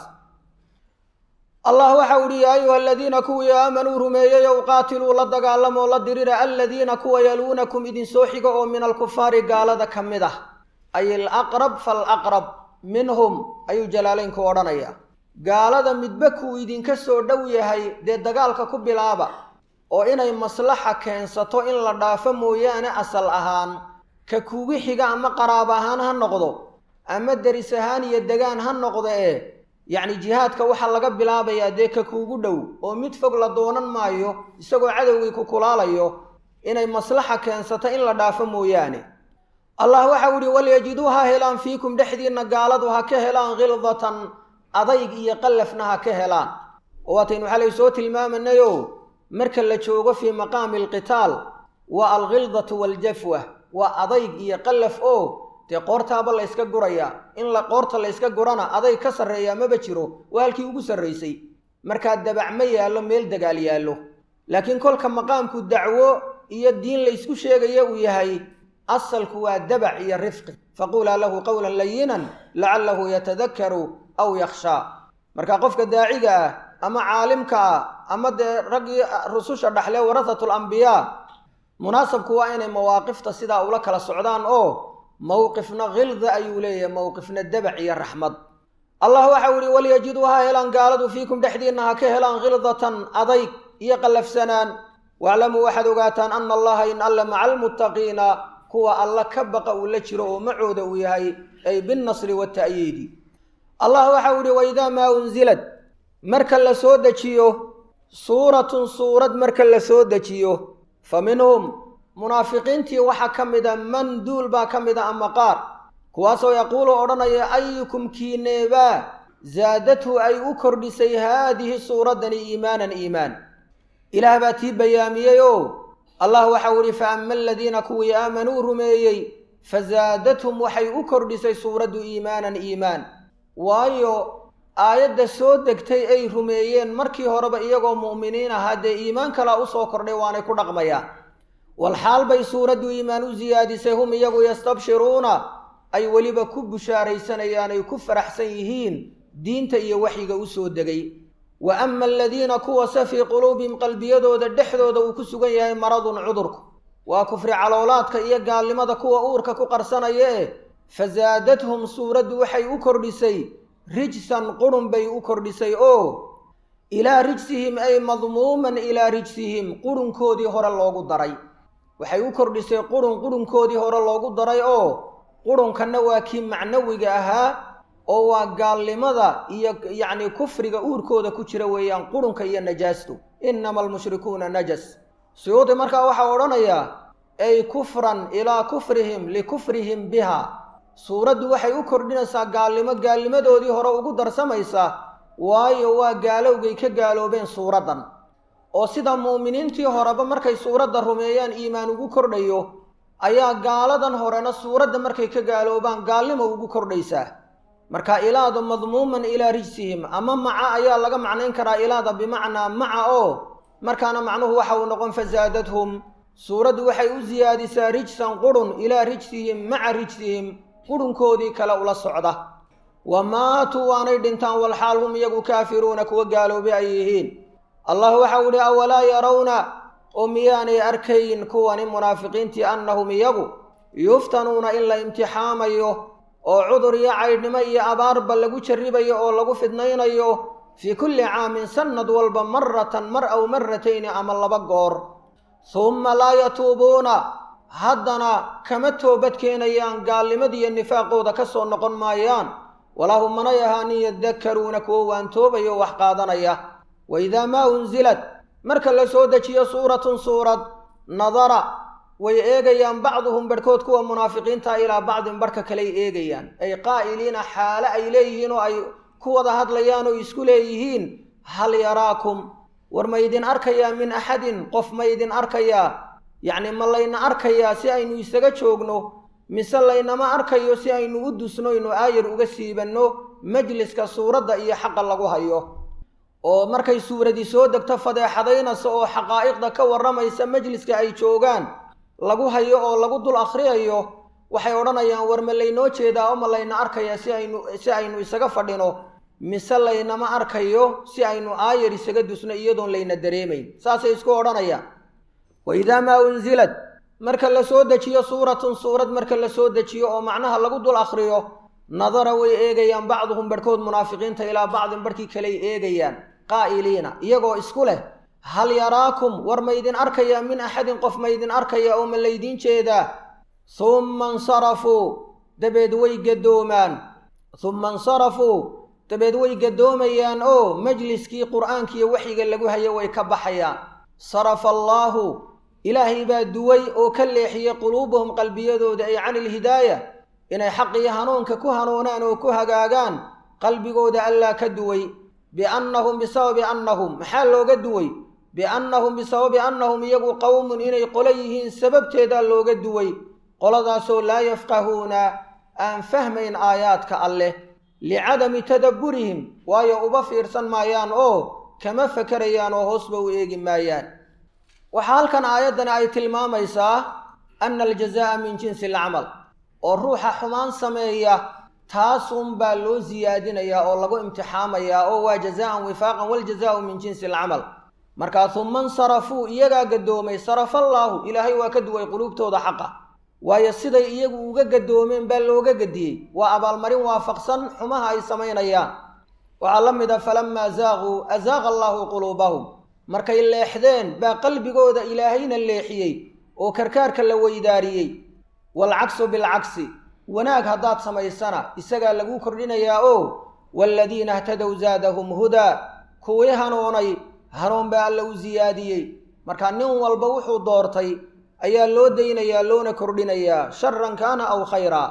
allah waxau idhi yaa ayuha aladiina kuwii aamanuu rumeeyeyow qaatiluu la dagaalamoo la dirira aladiina kuwa yaluunakum idinsoo xiga oo min alkufaari gaalada ka mid ah ay alaqrab falaqrab minhum ayuu jalaalaynku odhanayaa gaalada midba kuu idinka soo dhow yahay dee dagaalka ku bilaaba oo inay maslaxa keensato in la dhaafo mooyaane asal ahaan ka kuugu xiga ama qaraab ahaan ha noqdo ama deris ahaan iyo degaan ha noqdo ee yacni jihaadka waxaa laga bilaabayaa dee ka kuugu dhow oo mid fog la doonan maayo isagoo cadowgii ku kulaalayo inay maslaxa keensato in la dhaafo mooyaane allah waxau idhi walyajiduu ha helaan fiikum dhexdiinna gaaladu ha ka helaan khildatan adayg iyo qallafna ha ka helaan oo waataynu xalay soo tilmaamanayo marka la joogo fii maqaami alqitaal waa alkhildatu waaljafwa waa adayg iyo qallaf oo dee qoortaaba la yska gurayaa in la qoorta la yska gurana adayg ka sarreeyaa maba jiro waa halkii ugu sarraysay markaa dabac ma yaallo meel dagaal yaallo laakiin kolka maqaamku dacwo iyo diin laysku sheegaya uu yahay asalku waa dabac iyo rifqi faquulaa lahu qowlan layinan lacallahu yatadakaru aw yakhshaa marka qofka daaciga ah ama caalimka ah ama dee raggii rususha dhaxlee warahatul ambiyaa munaasabku waa inay mawaaqifta sidaa ula kala socdaan oo mowqifna khilda ayuu leeyahay mowqifna dabac iyo raxmad allah waxau ihi walyajiduu ha helaan gaaladu fiikum dhexdiinna ha ka helaan khildatan adayg iyo qallafsanaan waaclamuu waxaad ogaataan ana allaha in alla maca almuttaqiina kuwa alla ka baqa uu la jiro oo macooda uu yahay ay binnasri wata'yiidi allah waxau ihi waidaa maa unsilad marka la soo dejiyo suuratun suurad marka la soo dejiyo fa minhum munaafiqiintii waxaa ka mida man duul baa ka mida ama qaar kuwaasoo yaquulu odhanaya ayukum kiineebaa zaadathu ay u kordhisay haadihi suuraddani iimaanan iimaan ilaah baa tii bayaamiyey oo allah waxau idhi fa ama aladiina kuwii aamanuu rumeeyey fazaadathum waxay u kordhisay suuraddu iimaanan iimaan waayo aayadda soo degtay ay rumeeyeen markii horeba iyagoo mu'miniin ahaa dee iimaan kalaa u soo kordhay waanay ku dhaqmayaan walxaal bay suuraddu iimaan u siyaadisay hum iyagu yastabshiruuna ay weliba ku bushaaraysanayaan ay ku faraxsan yihiin diinta iyo waxyiga u soo degay wa ama aladiina kuwase fii quluubihim qalbiyadooda dhexdooda uu ku sugan yahay maradun cudurku waa kufri caloolaadka iyo gaalnimada kuwa uurka ku qarsanaya eh fasaadathum suuraddu waxay u kordhisay rijsan qurun bay u kordhisay oo ilaa rijsihim ay madmuuman ilaa rijsihim qurunkoodii hore loogu daray waxay u kordhisay qurun qurunkoodii hore loogu daray oo qurunkanna waa kii macnawiga ahaa oo waa gaalnimada iyo yacni kufriga uurkooda ku jira weeyaan qurunka iyo najaastu innama almushrikuuna najas suyuudi markaa waxaa odhanayaa ay kufran ilaa kufrihim likufrihim biha suuraddu waxay u kordhinaysaa gaalnimo gaalnimadoodii hore ugu darsamaysa waayo waa gaalowgay ka gaaloobeen suuraddan oo sida mu'miniintii horeba markay suuradda rumeeyaan iimaan ugu kordhayo ayaa gaaladan horena suuradda markay ka gaaloobaan gaalnimo ugu kordhaysaa marka ilaadu madmuuman ilaa rijsihim ama maca ayaa laga macnayn karaa ilaada bimacnaa maca oo markaana macnuhu waxa uu noqon fasaadathum suuraddu waxay u siyaadisaa rijsan qurun ilaa rijsihim maca rijsihim qurunkoodii kale ula socda wa maatuu waanay dhintaan walxaal hum iyagu kaafiruuna kuwa gaaloobay ay yihiin allah waxau idhi awalaa yarawna oo miyaanay arkayn kuwani munaafiqiintii annahum iyagu yuftanuuna in la imtixaamayo oo cudur iyo caydhnimo iyo abaarba lagu jarribayo oo lagu fidnaynayo fii kulli caamin sannad walba maratan mar aw maratayni ama laba goor humma laa yatuubuuna haddana kama toobad keenayaan gaalnimadiiyo nifaaqooda ka soo noqon maayaan walahum manay ahaanin yadakkaruuna kuwo waantoobayo o wax qaadanaya wa idaa maa unsilad marka la soo dejiyo suuratun suurad nadara way eegayaan bacduhum barhkood kuwa munaafiqiinta ilaa bacdin barhka kaley eegayaan ay qaa'iliina xaale ay leeyihiin oo ay ku wada hadlayaan oo isku leeyihiin hal yaraakum war maydin arkayaa min axadin qof maydin arkayaa yacni ma layna arkayaa si aynu isaga joogno mise laynama arkayo si aynu u dusnoyno aayar uga siibanno majliska suuradda iyo xaqa lagu hayo oo markay suuradii soo degto fadeexadaynaysa oo xaqaa'iqda ka warramaysa majliska ay joogaan lagu hayo oo lagu dul akhriyayo waxay odhanayaan war ma laynoo jeedaa oo ma layna arkaya si aynu si aynu isaga fadhino mise laynama arkayo si aynu aayar isaga dusno iyadoon layna dareemayn saasay isku odhanayaan wa idaa maa unsilad marka la soo dejiyo suuratun suurad marka la soo dejiyo oo macnaha lagu dul akhriyo nadara way eegayaan bacduhum barhkood munaafiqiinta ilaa bacdin barhkii kaley eegayaan qaa'iliina iyagoo isku leh hal yaraakum war maydin arkaya min axadin qof maydin arkaya oo ma laydiin jeedaa humma insarafuu dabeed way gadoomaan humma insarafuu dabeed way gadoomayaan oo majliskii qur'aankiiyo waxyiga lagu hayo way ka baxayaan sarafa allaahu ilaahay baa duway oo ka leexiyey quluubahum qalbiyadooda ay cani ilhidaaya inay xaq iyo hanuunka ku hanuunaan oo ku hagaagaan qalbigooda allaa ka duway biannahum bisababi annahum maxaa looga duway biannahum bisababi annahum iyagu qowmun inay qolo yihiin sababteedaa looga duway qoladaasoo laa yafqahuuna aan fahmayn aayaadka alleh licadami tadabburihim waayo uba fiirsan maayaan oo kama fakarayaan oo hoosba u eegi maayaan waxaa halkan aayaddani ay tilmaamaysaa anna aljazaa'a min jinsi alcamal oo ruuxa xumaan sameeya taasunbaa loo siyaadinayaa oo lagu imtixaamayaa oo waa jazaa'an wifaaqan waljazaa'u min jinsi alcamal markaa humma insarafuu iyagaa gadoomay sarafallaahu ilaahay waa ka duway quluubtooda xaqa waayo siday iyagu uga gadoomeen baa looga gadiyey waa abaalmarin waafaqsan xumaha ay samaynayaan waxaa la mid a falamaa zaaquu azaaqa allaahu quluubahum markay leexdeen baa qalbigooda ilaahayna leexiyey oo karkaarka la weydaariyey waalcaksu bilcagsi wanaag haddaad samaysana isagaa laguu kordhinayaa oo waaladiina htadow zaadahum hudaa kuwii hanuunay hanuun baa alla u siyaadiyey marka nin walba wuxuu doortay ayaa loo daynayaa loona kordhinayaa sharan kaana aw khayraa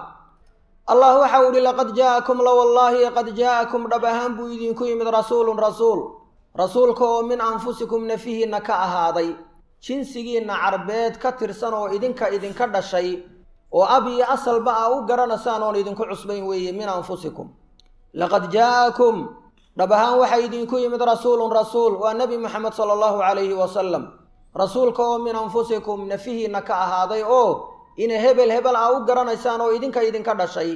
allah waxa u ihi laqad jaa'akum la wallaahi qad jaa'akum dhab ahaan buu idinku yimid rasuulun rasuul rasuulka oo min anfusikum nafihiinna ka ahaaday jinsigiinna carbeed ka tirsan oo idinka idinka dhashay oo ab iyo asalba aa u garanaysaan oon idinku cusbayn weeye min anfusikum laqad jaa'akum dhab ahaan waxaa idinku yimid rasuulun rasuul waa nebi moxamed sala allahu calayhi wasalam rasuulka oo min anfusikum nafihiinna ka ahaaday oo ina hebel hebel aa u garanaysaan oo idinka idinka dhashay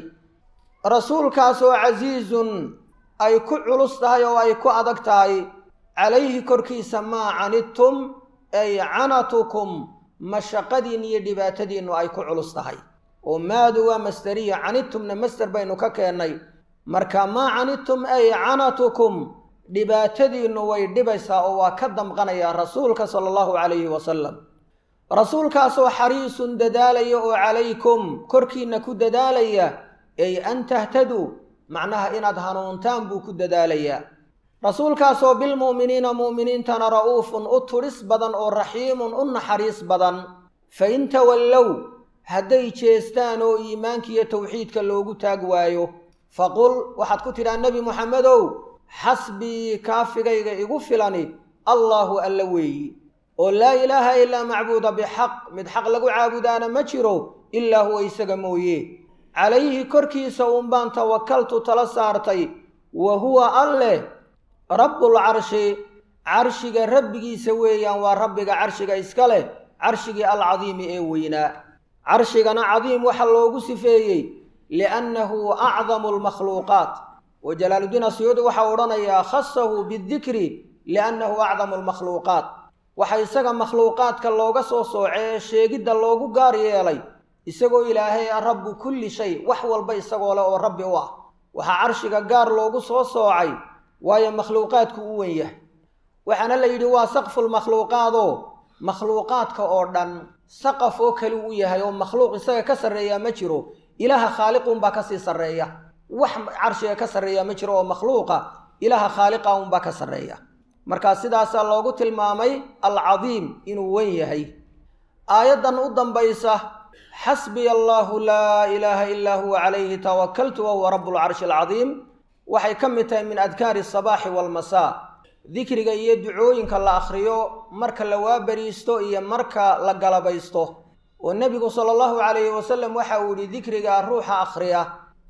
rasuulkaasoo casiizun ay ku culus tahay oo ay ku adag tahay calayhi korkiisa maa canidtum ay canatukum mashaqadiin iyo dhibaatadiinnu ay ku culus tahay oo maadu waa masderiya canidtumna masder baynu ka keennay marka maa canidtum ay canatukum dhibaatadiinnu way dhibaysaa oo waa ka damqanayaa rasuulka sala allahu calayhi wasalam rasuulkaasoo xariisun dadaalaya oo calaykum korkiinna ku dadaalaya ay an tahtaduu macnaha inaad hanuuntaan buu ku dadaalayaa rasuulkaasoo bilmu'miniina mu'miniintana ra'uufun u tudhis badan oo raxiimun u naxariis badan fa in tawallow hadday jeestaan oo iimaankiiyo tawxiidka loogu taag waayo faqul waxaad ku tidhaa nebi moxamedow xasbii kaafigayga igu filani allaahu alla weeyi oo laa ilaaha ilaa macbuuda bixaq mid xaq lagu caabudaana ma jiro ilaa huwa isaga mooye calayhi korkiisa uunbaan tawakaltu tala saartay wa huwa alleh rabbulcarshi carshiga rabbigiisa weeyaan waa rabbiga carshiga iska leh carshigii alcadiimi ee weynaa carshigana cadiim waxa loogu sifeeyey liannahu acdamu almakhluuqaat wa jalaaluddiin asyuudi waxaa odhanayaa khasahu bidikri liannahu acdamu almakhluuqaat waxa isaga makhluuqaadka looga soo soocee sheegidda loogu gaar yeelay isagoo ilaahay a rabbu kulli shay wax walba isagoo leh oo rabbi u ah waxaa carshiga gaar loogu soo soocay waayo makhluuqaadku u wen yahay waxaana la yidhi waa saqfulmakhluuqaadoo makhluuqaadka oo dhan saqaf oo kale u yahay oo makhluuq isaga ka sarreeyaa ma jiro ilaaha khaaliquunbaa kasii sarreeya wax carshiga ka sarreeya ma jiro oo makhluuqa ilaaha khaaliqa unbaa ka sarreeya markaa sidaasaa loogu tilmaamay alcadiim inuu wen yahay aayaddan u dambaysa xasbiya allaahu laa ilaaha ilaa huwa calayhi tawakaltu wa huwa rabu lcarshi alcadiim waxay ka mid tahay min adkaari asabaaxi waalmasaa dikriga iyo ducooyinka la akhriyo marka la waabariisto iyo marka la galabaysto oo nebigu sala allahu calayhi wasalam waxa uu yihi dikriga ruuxa akhriya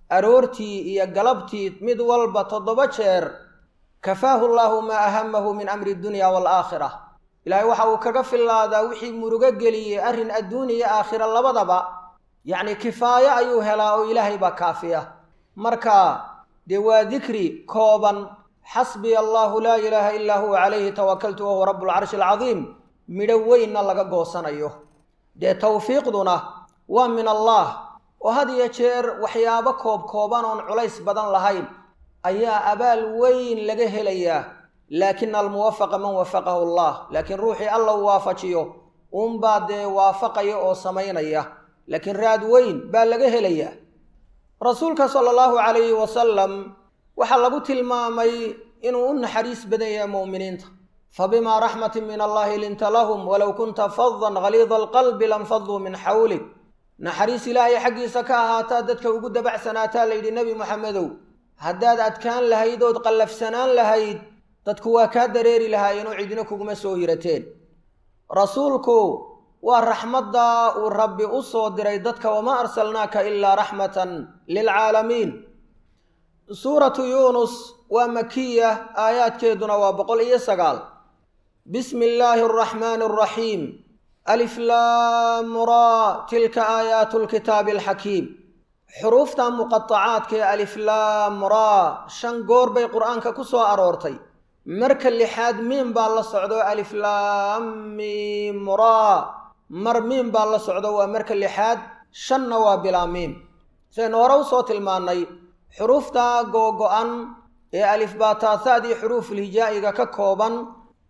aroortii iyo galabtii mid walba toddoba jeer kafaahu llaahu maa ahamahu min amri dunya waalaakhira ilaahay waxa uu kaga fillaadaa wixii murugo geliyey arrin adduun iyo aakhira labadaba yacni kifaayo ayuu helaa oo ilaahay baa kaafiya marka dee waa dikri kooban xasbiya allaahu laa ilaaha illaa huwa calayhi tawakaltu wahuwa rabbulcarshi alcadiim midho weynna laga goosanayo dee tawfiiqduna waa min allah oo had iyo jeer waxyaabo koob kooban oon culays badan lahayn ayaa abaal weyn laga helayaa laakina almuwafaqa man wafaqahu allah laakiin ruuxii alla uu waafajiyo uunbaa dee waafaqaya oo samaynaya laakiin raad weyn baa laga helayaa rasuulka sala allahu calayhi wasalam waxaa lagu tilmaamay inuu u naxariis badan yahay mu'miniinta fabimaa raxmatin min allahi linta lahum walow kunta fadan haliida alqalbi lanfaduu min xawlik naxariis ilaahay xaggiisa ka ahaataa dadka ugu dabacsanaataa layidhi nebi moxamedow haddaad adkaan lahayd ood qallafsanaan lahayd dadku waa kaa dareeri lahaayeenoo cidina kuguma soo hirateen rasuulku waa raxmadda uu rabbi u soo diray dadka wamaa arsalnaaka ilaa raxmatan lilcaalamiin suuratu yuunus waa makiya aayaadkeeduna waa boqol iyo sagaal bismi illaahi araxmaani araxiim aliflaamura tilka aayaatu lkitaabi alxakiim xuruufta muqatacaadka ee aliflaamura shan goor bay qur-aanka ku soo aroortay marka lixaad miim baa la socdo aliflaamimura mar miim baa la socdo waa marka lixaad shanna waa bilaa miim sidaynu hore usoo tilmaannay xuruufta googo-an ee alifbaataahaadii xuruufulhijaa'iga ka kooban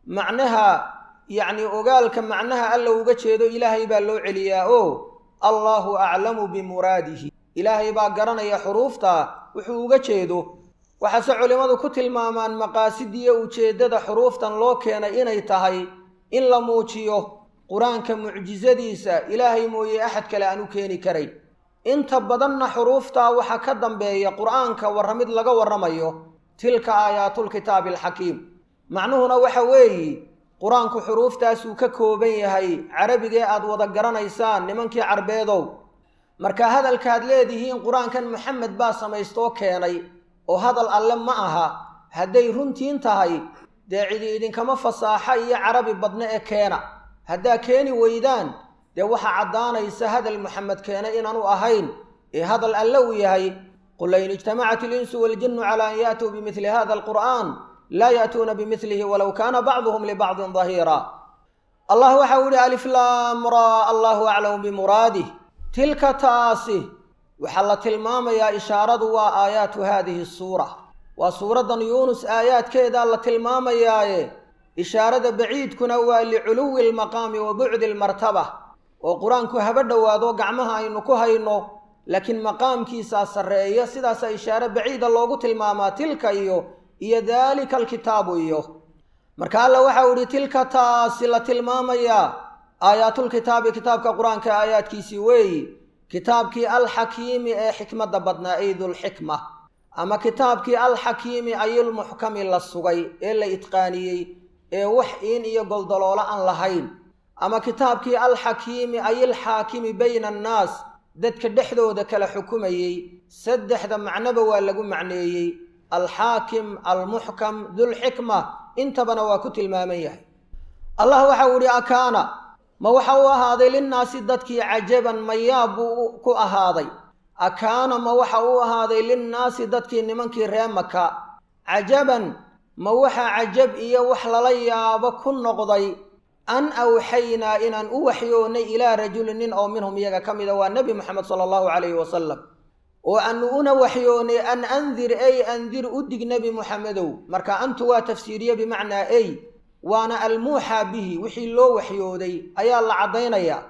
macnaha yacni ogaalka macnaha alla uga jeedo ilaahay baa loo celiyaa oo allaahu aclamu bimuraadihi ilaahay baa garanaya xuruufta wuxuu uga jeedo waxaase culimmadu ku tilmaamaan maqaasidiiyo ujeeddada xuruuftan loo keenay inay tahay in la muujiyo qur-aanka mucjisadiisa ilaahay mooye axad kale aan u keeni karayn inta badanna xuruuftaa waxaa ka dambeeya qur-aanka warramid laga warramayo tilka aayaatulkitaabi alxakiim macnuhuna waxa weeye qur-aanku xuruuftaasuu ka kooban yahay carabigee aad wada garanaysaan nimankii carbeedow marka hadalkaad leedihiin qur-aankan maxamed baa samaystoo keenay oo hadal alle ma aha hadday runtiin tahay dee cidi idinkama fasaaxa iyo carabi badne ee keena haddaa keeni weydaan dee waxaa caddaanaysa hadal maxamed keenay inaanu ahayn ee hadal alle uu yahay qul lain ijtamacat ilinsu waaljinnu calaa an ya'tuu bimidli hada alqur'aan laa ya'tuuna bimidlihi walow kaana bacduhum libacdin dahiira allah waxau yihi aliflaamra allahu aclamu bimuraadih tilka taasi waxaa la tilmaamayaa ishaaradu waa aayaatu haadihi suura waa suuraddan yuunus aayaadkeedaa la tilmaamayaaye ishaarada baciidkuna waa liculuwi almaqaami wa bucdi almartaba oo qur-aanku haba dhowaado gacmaha aynu ku hayno laakiin maqaamkiisaa sarreeya sidaasaa ishaare baciida loogu tilmaamaa tilka iyo iyo daalika alkitaabu iyo marka alla waxau idhi tilka taasi la tilmaamayaa aayaatulkitaabi kitaabka qur-aanka aayaadkiisii weeyi kitaabkii alxakiimi ee xikmadda badnaa ay dulxikma ama kitaabkii alxakiimi ayilmuxkami la sugay ee la itqaaniyey ee wax iin iyo goldaloolo aan lahayn ama kitaabkii alxakiimi ayilxaakimi bayna annaas dadka dhexdooda kala xukumayey saddexda macnoba waa lagu macneeyey alxaakim almuxkam dulxikma intabana waa ku tilmaaman yahay allah waxau idhi akaana ma waxa uu ahaaday linnaasi dadkii cajaban mayaab buu ku ahaaday akaana ma waxa uu ahaaday linnaasi dadkii nimankii ree maka cajaban ma waxa cajab iyo wax lala yaabo ku noqday an awxaynaa inaan u waxyoonnay ilaa rajulin nin oo minhum iyaga ka mida waa nebi moxamed sala allahu calayhi wasalam oo aanu una waxyoonnay an andir ey andir u dig nebi moxamedow marka antu waa tafsiiriye bimacnaa ey waana almuuxaa bihi wixii loo waxyooday ayaa la caddaynayaa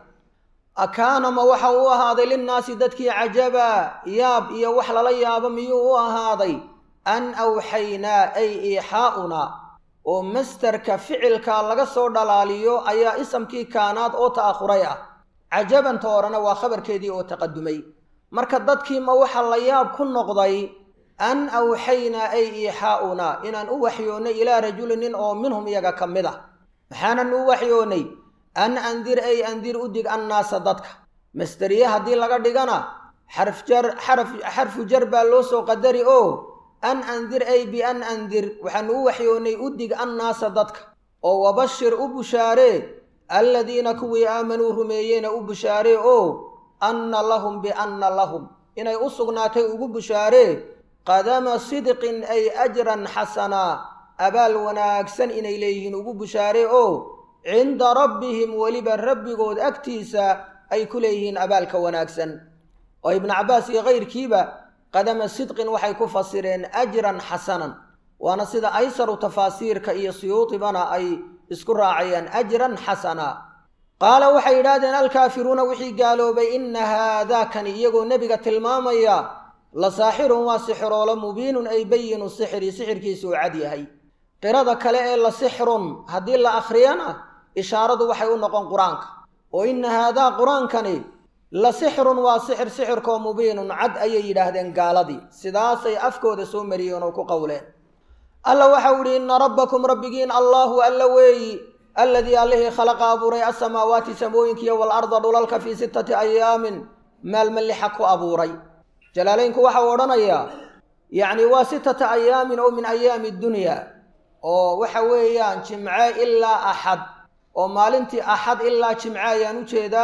akaana ma waxa uu ahaaday linnaasi dadkii cajaba yaab iyo wax lala yaabo miyuu u ahaaday an awxaynaa ay iixaa'unaa oo mastarka ficilka laga soo dhalaaliyo ayaa isamkii kaanaad oo ta'akhuray ah cajabanta horena waa khabarkeedii oo taqadumay marka dadkii ma waxa la yaab ku noqday an awxaynaa ay iixaa'unaa inaan u waxyoonnay ilaa rajulin nin oo minhum iyaga ka mid ah maxaanan u waxyoonnay an andir ay andir u dig annaasa dadka masderiye haddii laga dhigana xarf jar xaraf xarfu jar baa loo soo qadari oo an andir ay bian andir waxaanu u waxyoonnay u dig annaasa dadka oo wabashir u bushaaree alladiina kuwii aamanuu rumeeyeyna u bushaaree oo anna lahum bianna lahum inay u sugnaatay ugu bushaaree qadama sidqin ay ajran xasanaa abaal wanaagsan inay leeyihiin ugu bushaaree oo cinda rabbihim weliba rabbigood agtiisa ay ku leeyihiin abaalka wanaagsan oo ibnu cabbaas iyo kayrkiiba qadama sidqin waxay ku fasireen ajran xasanan waana sida aysaru tafaasiirka iyo siyuudibana ay isku raacayaan ajran xasana qaala waxay yidhaahdeen alkaafiruuna wixii gaaloobay inna haadaakani iyagoo nebiga tilmaamaya la saaxirun waa sixiroolo mubiinun ay bayinu sixiri sixirkiisu uu cad yahay qirada kale ee la sixrun haddii la akhriyana ishaaradu waxay u noqon qur-aanka oo inna haadaa qur-aankani la sixrun waa sixir sixirkoo mubiinun cad ayay yidhaahdeen gaaladii sidaasay afkooda soo mariyeen oo ku qowleen alla waxau idhi inna rabbakum rabbigiin allaahu alla weeyi alladii allihii khalaqa abuuray asamaawaati samooyinkiiyo waalarda dhulalka fii sittati ayaamin maalma lixa ku abuuray jalaalaynku waxau odhanayaa yacni waa sittata ayaamin oo min ayaami dunya oo waxa weeyaan jimce ilaa axad oo maalintii axad ilaa jimce ayaan u jeedaa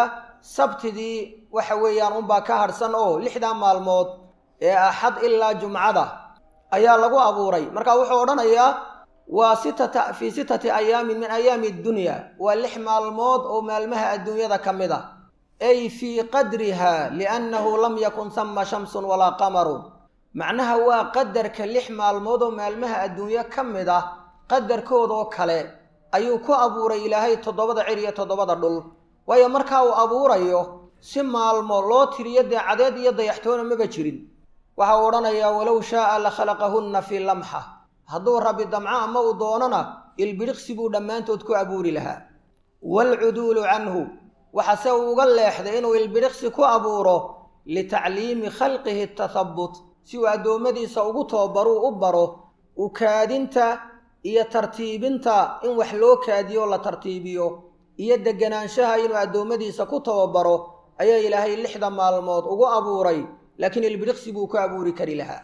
sabtidii waxa weeyaan unbaa ka harhsan oo lixdaa maalmood ee axad ilaa jumcada ayaa lagu abuuray marka wuxuu odhanayaa waa sitata fii sittati ayaamin min ayaami dunya waa lix maalmood oo maalmaha adduunyada ka mid a ay fii qadriha liannahu lam yakun hama shamsun walaa qamarun macnaha waa qadarka lix maalmood oo maalmaha adduunyo ka mid ah qadarkoodoo kale ayuu ku abuuray ilaahay toddobada cir iyo toddobada dhul waayo markaa uu abuurayo si maalmo loo tiriyo dee cadeed iyo dayaxtoona maba jirin waxa uu odhanayaa walow shaaa la khalaqahunna fii lamxa hadduu rabbi damco ama uu doonona ilbidhiqsi buu dhammaantood ku abuuri lahaa waalcuduulu canhu waxase uu uga leexday inuu ilbidhiqsi ku abuuro litacliimi khalqihi tathabbut si uu addoommadiisa ugu tababaruu u baro u kaadinta iyo tartiibinta in wax loo kaadiyo la tartiibiyo iyo deganaanshaha inuu addoommadiisa ku tababaro ayaa ilaahay lixda maalmood ugu abuuray laakiin ilbidhiqsi buu ku abuuri kari lahaa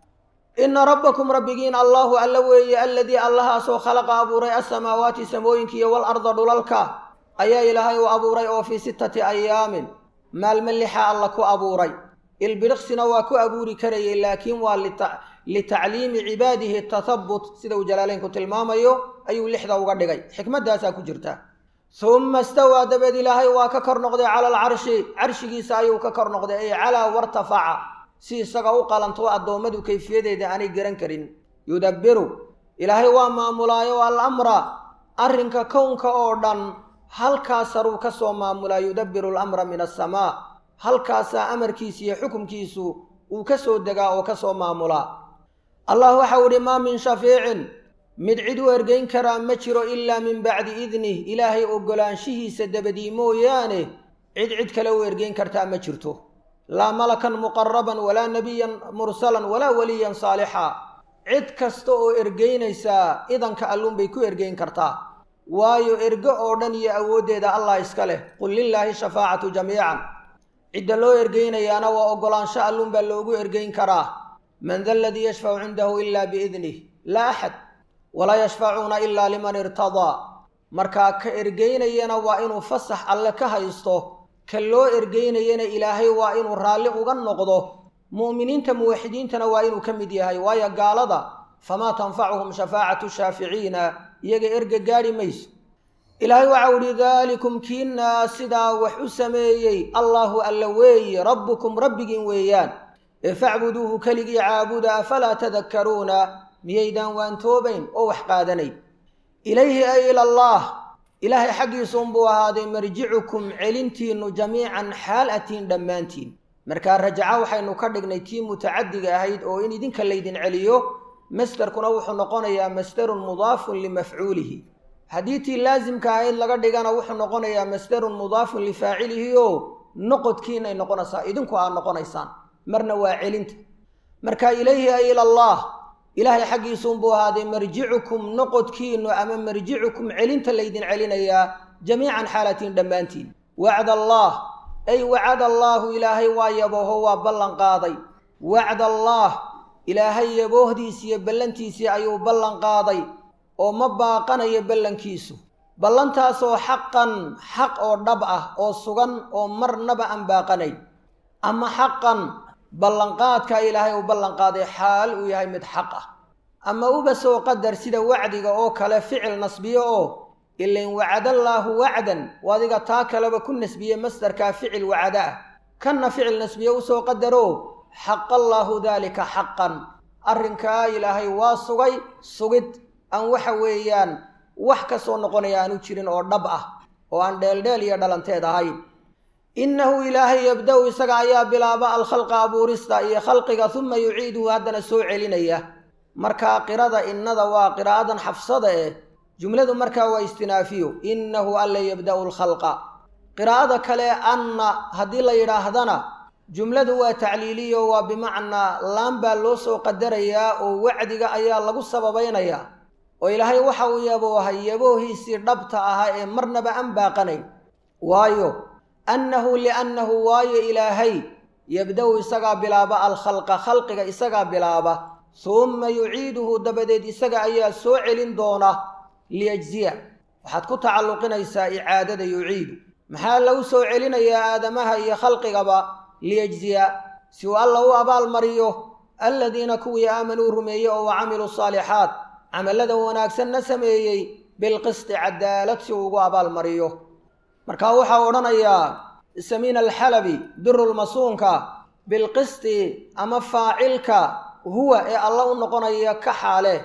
inna rabbakum rabbigiin allaahu alla weeye alladii allahaasoo khalaqa abuuray asamaawaati samooyinkiiyo walarda dhulalka ayaa ilaahay u abuuray oo fii sittati ayaamin maalmo lixa alla ku abuuray ilbidhiqsina waa ku abuuri karayay laakiin waa litacliimi cibaadihi tathabbut sida uu jalaaleynku tilmaamayo ayuu lixda uga dhigay xikmaddaasaa ku jirta humma istawaa dabeed ilaahay waa ka kor noqday cala alcarshi carshigiisa ayuu ka kor noqday ay calaa wartafaca si isaga u qalanto addoommadu kayfiyadeeda aanay garan karin yudabbiru ilaahay waa maamulaayo alamra arrinka kownka oo dhan halkaas saruu ka soo maamulaa yudabbiru alamra min asamaa halkaasaa amarkiisa iyo xukumkiisu uu ka soo degaa oo ka soo maamulaa allah waxau idhi maa min shafiicin mid cid u ergeyn karaa ma jiro ilaa min bacdi idnih ilaahay oggolaanshihiisa dabadii mooyaane cid cid kale u ergeyn kartaa ma jirto laa malakan muqaraban walaa nebiyan mursalan walaa weliyan saalixa cid kasta oo ergeynaysaa idanka alluunbay ku ergeyn kartaa waayo ergo oo dhan iyo awooddeeda allah iska leh qul lilaahi shafaacatu jamiican cidda loo ergeynayaana waa oggolaansho alluunbaa loogu ergeyn karaa man da aladii yashfacu cindahu ilaa biidnih laa axad walaa yashfacuuna ilaa liman irtadaa markaa ka ergeynayana waa inuu fasax alle ka haysto ka loo ergeynayana ilaahay waa inuu raalli uga noqdo mu'miniinta muwaxidiintana waa inuu ka mid yahay waayo gaalada famaa tanfacuhum shafaacatu shaaficiina iyaga erga gaadhi mayso ilaahay waxau idhi daalikum kiinaa sidaa wax u sameeyey allaahu alla weeye rabbukum rabbigiin weeyaan ee facbuduuhu keligii caabuda afalaa tadakkaruuna miyaydaan waantoobayn oo wax qaadanayn ilayhi ay ilallaah ilaahay xaggiisuunbuu ahaaday marjicukum celintiinnu jamiican xaal atiin dhammaantiin markaa rajaca waxaynu ka dhignay tii mutacadiga ahayd oo in idinka laydin celiyo masderkuna wuxuu noqonayaa masderun mudaafun limafcuulihi haddii tii laasimka ahayd laga dhigana wuxuu noqonayaa masderun mudaafun lifaacilihi oo noqodkiinay noqonaysaa idinku aad noqonaysaan marna waa celinta marka ilayhi ay ilallaah ilaahay xaggiisuunbuu ahaaday marjicukum noqodkiinnu ama marjicukum celinta laydin celinayaa jamiican xaalatiin dhammaantiin wacd allaah ay wacada allaahu ilaahay waa yabooho waa ballan qaaday wacda allaah ilaahay yaboohdiisi iyo ballantiisii ayuu ballan qaaday oo ma baaqanayo ballankiisu ballantaasoo xaqan xaq oo dhab ah oo sugan oo marnaba aan baaqanayn ama xaqan ballanqaadka ilaahay uu ballanqaaday xaal uu yahay mid xaq ah ama uba soo qadar sida wacdiga oo kale ficil nasbiyo oo ilain wacadallaahu wacdan oo adiga taa kaleba ku nasbiye masdarkaa ficil wacada ah kanna ficil nasbiye usoo qadaro xaqallaahu daalika xaqan arrinkaa ilaahay waa sugay sugid aan waxa weeyaan wax ka soo noqonaya aanu jirin oo dhab ah oo aan dheeldheel iyo dhalanteed ahayn innahu ilaahay yabda-u isaga ayaa bilaaba alkhalqa abuurista iyo khalqiga uma yuciiduhu haddana soo celinaya markaa qirada innada waa qiraa'adan xafsada eh jumladu markaa waa istinaafiyo innahu alla yabda'u alkhalqa qiraa'ada kale anna haddii la yidhaahdana jumladu waa tacliiliyo waa bimacnaa laan baa loo soo qadarayaa oo wacdiga ayaa lagu sababaynayaa oo ilaahay waxa uu yaboohay yaboohiisii dhabta ahaa ee marnaba aan baaqanayn waayo annahu liannahu waayo ilaahay yabda-u isagaa bilaaba alkhalqa khalqiga isagaa bilaaba humma yuciiduhu dabadeed isaga ayaa soo celin doona liyajziya waxaad ku tacalluqinaysaa icaadada yuciidu maxaa lagu soo celinayaa aadamaha iyo khalqigaba liyajziya si uu alla u abaalmariyo aladiina kuwii aamanuu rumeeyey oo wa camiluu saalixaat camalladan wanaagsanna sameeyey bilqisti cadaalad si uu ugu abaalmariyo marka waxaa odhanayaa samiin alxalabi birulmasuunka bilqisti ama faacilka huwa ee alla u noqonaya ka xaale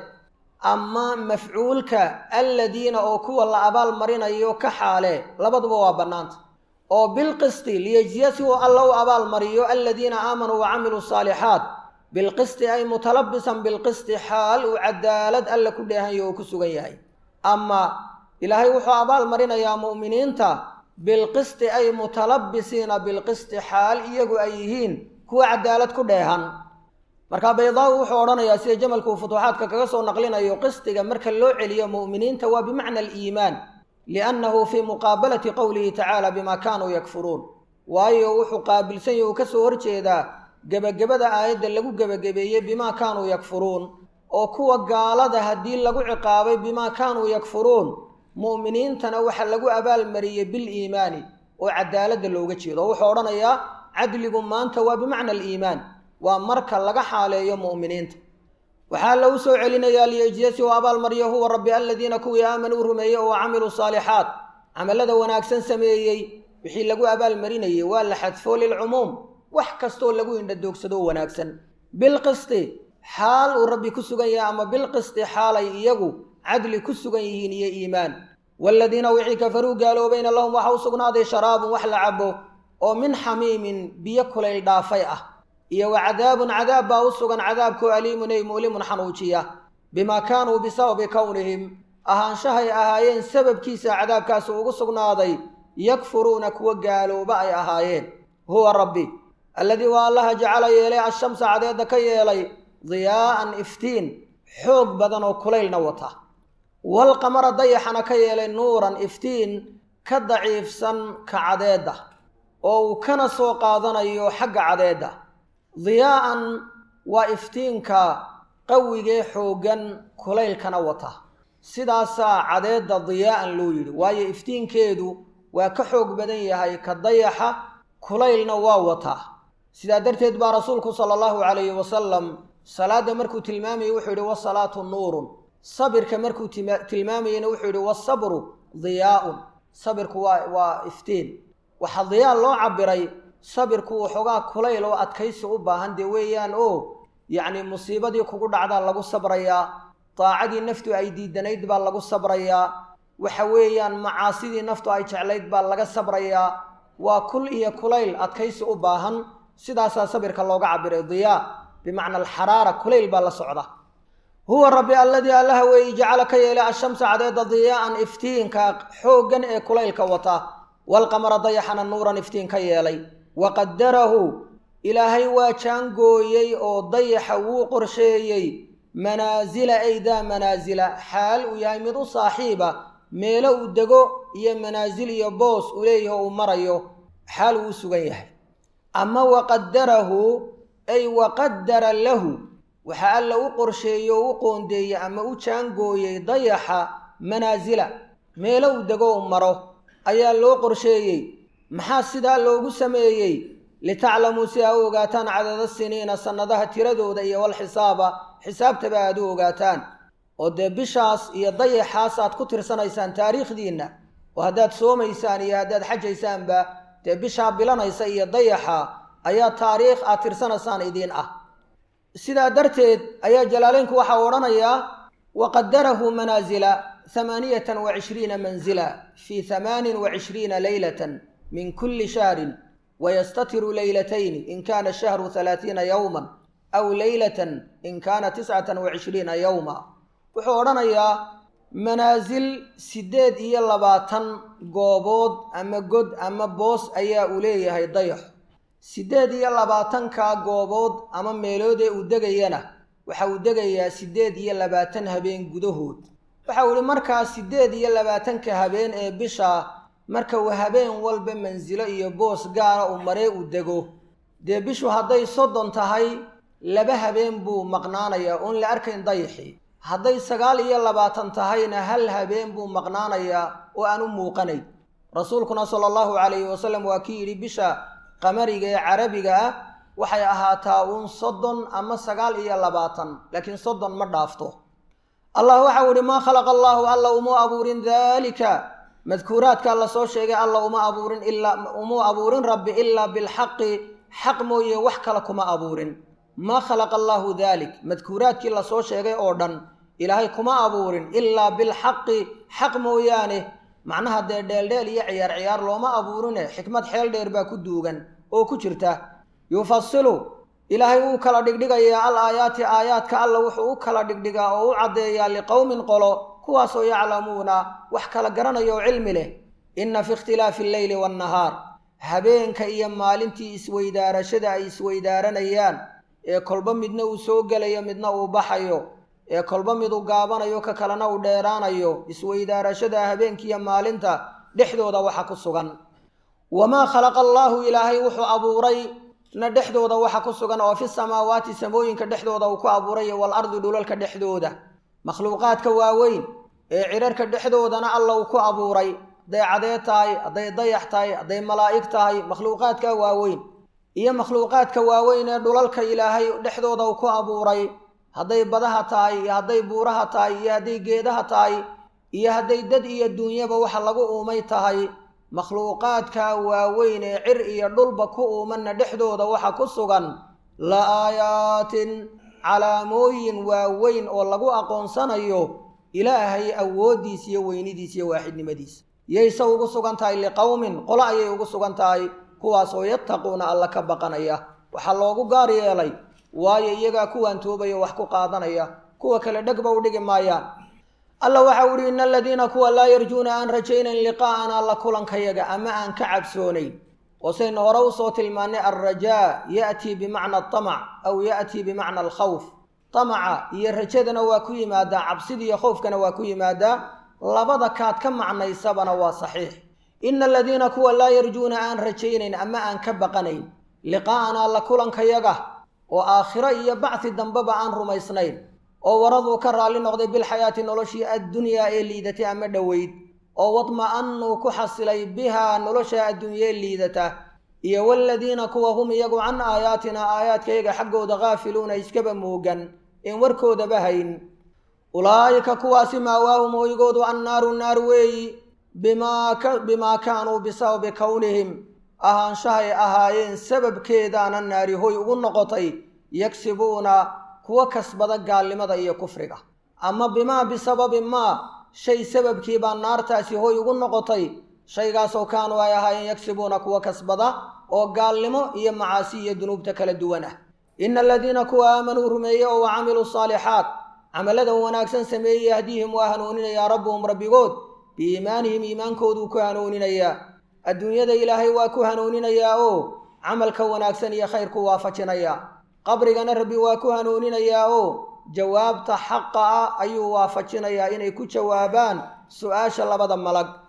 ama mafcuulka alladiina oo kuwa la abaal marinayo ka xaale labaduba waa bannaanta oo bilqisti liyejziya si uu alla u abaal mariyo aladiina aamanuu wa camiluu saalixaat bilqisti ay mutalabisan bilqisti xaal uu cadaalad alla ku dheehanyo oo ku sugan yahay ama ilaahay wuxuu abaal marinayaa mu'miniinta bilqisti ay mutalabisiina bilqisti xaal iyagu ay yihiin kuwa cadaalad ku dheehan marka baydaawi wuxuu odhanayaa sida jamalkuu futuuxaadka kaga soo naqlinayo qistiga marka loo celiyo mu'miniinta waa bimacna aliimaan liannahu fii muqaabalati qowlihi tacaala bimaa kaanuu yakfuruun waayo wuxuu qaabilsan yahi uu ka soo horjeedaa gebagabada aayadda lagu gebagabeeyey bimaa kaanuu yakfuruun oo kuwa gaalada haddii lagu ciqaabay bimaa kaanuu yakfuruun mu'miniintana waxa lagu abaalmariyey biliimaani oo cadaaladda looga jeedo oo wuxuu odhanayaa cadligu maanta waa bimacna aliimaan waa marka laga xaaleeyo mu'miniinta waxaa lagu soo celinayaa liyejziya si uu abaalmariyo huwa rabbi aladiina kuwii aamanuu rumeeyey oo camiluu saalixaat camallada wanaagsan sameeyey wixii lagu abaalmarinayey waa la xadfoo lilcumuum wax kastoo lagu indhadoogsadoo wanaagsan bilqisti xaal uu rabbi ku sugan yahay ama bilqisti xaalay iyagu cadli ku sugan yihiin iyo iimaan waaladiina wixii kafaruu gaaloobayna lahum waxa u sugnaaday sharaabun wax la cabo oo min xamiimin biyo kulayl dhaafay ah iyo wa cadaabun cadaab baa u sugan cadaabkoo aliimun ay mu'limun xanuujiya bimaa kaanuu bisababi kownihim ahaanshahay ahaayeen sababkiisa cadaabkaasi ugu sugnaaday yakfuruuna kuwa gaalooba ay ahaayeen huwa rabbi alladii waa allaha jacala yeelay ashamsa cadeedda ka yeelay diyaa'an iftiin xoog badan oo kulaylna wata walqamara dayaxana ka yeelay nuuran iftiin ka daciifsan ka cadeedda oo uu kana soo qaadanayo xagga cadeedda diyaa'an waa iftiinka qawigee xooggan kulaylkana wata sidaasaa cadeedda diyaa'an loo yidhi waayo iftiinkeedu waa ka xoog badan yahay ka dayaxa kulaylna waa wataa sidaa darteed baa rasuulku sala allahu calayhi wasalam salaadda markuu tilmaamayey wuxuu yidhi wasalaatu nuurun sabirka markuu tilmaamayeyna wuxuu yidhi wasabru diyaa'un sabirku waa waa iftiin waxaa diyaa loo cabiray sabirku waxoogaa kulayl oo adkaysi u baahan dee weeyaan oo yacni musiibadii kugu dhacdaa lagu sabrayaa daacadii naftu ay diidanayd baa lagu sabrayaa waxa weeyaan macaasidii naftu ay jeclayd baa laga sabrayaa waa kul iyo kulayl adkaysi u baahan sidaasaa sabirka looga cabiray diyaa bimacna alxaraara kulayl baa la socda huwa rabbi alladii allaha weeyi jacala ka yeelay ashamsa cadeedda diyaa'an iftiinka xooggan ee kulaylka wata walqamara dayaxana nuuran iftiin ka yeelay wa qadarahu ilaahay waa jaangooyey oo dayaxa wuu qorsheeyey manaasila aydaa manaasila xaal uu yahay mid u saaxiiba meelo uu dego iyo manaasil iyo boos uu leeyaho uu marayo xaal uu sugan yahay ama waqadarahu ay waqadara lahu waxaa alla u qorsheeyey oo u qoondeeyey ama u jaangooyey dayaxa manaasila meelo uu dego u maro ayaa loo qorsheeyey maxaa sidaa loogu sameeyey litaclamuu si aa u ogaataan cadada siniina sannadaha tiradooda iyo walxisaaba xisaabtaba aad u ogaataan oo dee bishaas iyo dayaxaas aad ku tirsanaysaan taariikhdiinna oo haddaad soomaysaan iyo haddaad xajaysaanba dee bishaa bilanaysa iyo dayaxa ayaa taariikh aad tirsanaysaan idiin ah sidaa darteed ayaa jalaaleynku waxaa odhanayaa waqadarahu manaasila hamaaniyatan wa cishriina manzila fii hamaanin wa cishriina leylatan min kulli shahrin wayastatiru leylatayni in kaana shahru halaatiina yowman aw leylatan in kaana tiscatan wa cishriina yowma wuxuu odhanayaa manaasil siddeed iyo labaatan goobood ama god ama boos ayaa uu leeyahay dayax siddeed iyo labaatankaa goobood ama meeloodee uu degayana waxa uu degayaa siddeed iyo labaatan habeen gudahood waxa uu ihi markaa siddeed iyo labaatanka habeen ee bisha marka uu habeen walba mansilo iyo boos gaara uu maree uu dego dee bishu hadday soddon tahay laba habeen buu maqnaanayaa oon la arkayn dayaxii hadday sagaal iyo labaatan tahayna hal habeen buu maqnaanayaa oo aan u muuqanayn rasuulkuna sala allahu calayhi wasalam waa kii yidhi bisha qamariga ee carabiga ah waxay ahaataa uun soddon ama sagaal iyo labaatan laakiin soddon ma dhaafto allah waxau ihi maa khalaqa allaahu alla uma abuurin daalika madkuuraadkaa la soo sheegay alla uma abuurin ilaa umuu abuurin rabbi ilaa bilxaqi xaq mooye wax kale kuma abuurin maa khalaqa allaahu daalik madkuuraadkii lasoo sheegay oo dhan ilaahay kuma abuurin ilaa bilxaqi xaq mooyaane macnaha dee dheeldheel iyo ciyaar ciyaar looma abuurine xikmad xeel dheer baa ku duugan oo ku jirta yufasilu ilaahay wuu kala dhigdhigayaa al aayaati aayaadka alla wuxuu u kala dhigdhigaa oo u caddeeyaa liqowmin qolo kuwaasoo yaclamuuna wax kala garanaya oo cilmi leh inna fi ikhtilaafi alleyli waannahaar habeenka iyo maalintii isweydaarashada ay isweydaaranayaan ee kolba midna uu soo gelayo midna uu baxayo ee kolba mid uu gaabanayo ka kalena uu dheeraanayo isweydaarashada habeenkiiyo maalinta dhexdooda waxa ku sugan wamaa khalaqa allaahu ilaahay wuxuu abuuray na dhexdooda waxa ku sugan oo fi samaawaati samooyinka dhexdooda uu ku abuuray waalardi dhulalka dhexdooda makhluuqaadka waaweyn ee cirarka dhexdoodana alla uu ku abuuray hadday cadeed tahay hadday dayax tahay hadday malaa'ig tahay makhluuqaadka waaweyn iyo makhluuqaadka waaweyn ee dhulalka ilaahay dhexdooda uu ku abuuray hadday badaha tahay iyo hadday buuraha tahay iyo hadday geedaha tahay iyo hadday dad iyo duunyaba waxa lagu uumay tahay makhluuqaadka waaweyn ee cir iyo dhulba ku uumanna dhexdooda waxa ku sugan la aayaatin calaamooyin waaweyn oo lagu aqoonsanayo ilaahay awooddiis iyo weynidiis iyo waaxidnimadiisa yayse ugu sugan tahay liqowmin qolo ayay ugu sugan tahay kuwaasoo yattaquuna alla ka baqanaya waxaa loogu gaar yeelay waayo iyagaa kuwaan toobaya wax ku qaadanaya kuwa kale dhegba u dhigi maayaan alla waxa u ihi ina aladiina kuwa laa yarjuuna aan rajaynayn liqaa'ana la kulankayaga ama aan ka cabsoonayn oo saynu hore usoo tilmaannay alrajaa ya'tii bimacna atamac aw ya'tii bimacna alkhawf tamaca iyo rajadana waa ku yimaadaa cabsidiiyo khowfkana waa ku yimaadaa labada kaad ka macnaysabana waa saxiix ina aladiina kuwa laa yarjuuna aan rajaynayn ama aan ka baqanayn liqaa'anaa la kulankayaga oo aakhiro iyo bacdi dambeba aan rumaysnayn oo waraduu ka raalli noqday bilxayaati noloshii addunyaa ee liidatay ama dhoweyd oo wadma'annuu ku xasilay bihaa nolosha adduunyee liidata iyo waaladiina kuwa hum iyagu can aayaatinaa aayaadkayaga xaggooda khaafiluuna iskaba moogan in warkoodaba hayn ulaa'ika kuwaasi maawaahum hoygoodu annaaru naar weeyi bimaa kaanuu bisababi kownihim ahaanshahay ahaayeen sababkeedaana naari hoy ugu noqotay yagsibuuna kuwa kasbada gaalnimada iyo kufriga ama bimaa bisababi maa shay sababkii baa naartaasi hoy ugu noqotay shaygaasoo kaanuu ay ahaayeen yagsibuuna kuwa kasbada oo gaalnimo iyo macaasi iyo dunuubta kala duwan ah ina aladiina kuwa aamanuu rumeeyey oo wa camiluu saalixaat camaladan wanaagsan sameeyey yahdiihim waa hanuuninayaa rabbuhum rabbigood biiimaanihim iimaankooduu ku hanuuninayaa adduunyada ilaahay waa ku hanuuninayaa oo camalka wanaagsan iyo khayrku waafajinayaa qabrigana rabbi waa ku hanuuninayaa oo jawaabta xaqa ah ayuu waafajinayaa inay ku jawaabaan su-aasha labada malag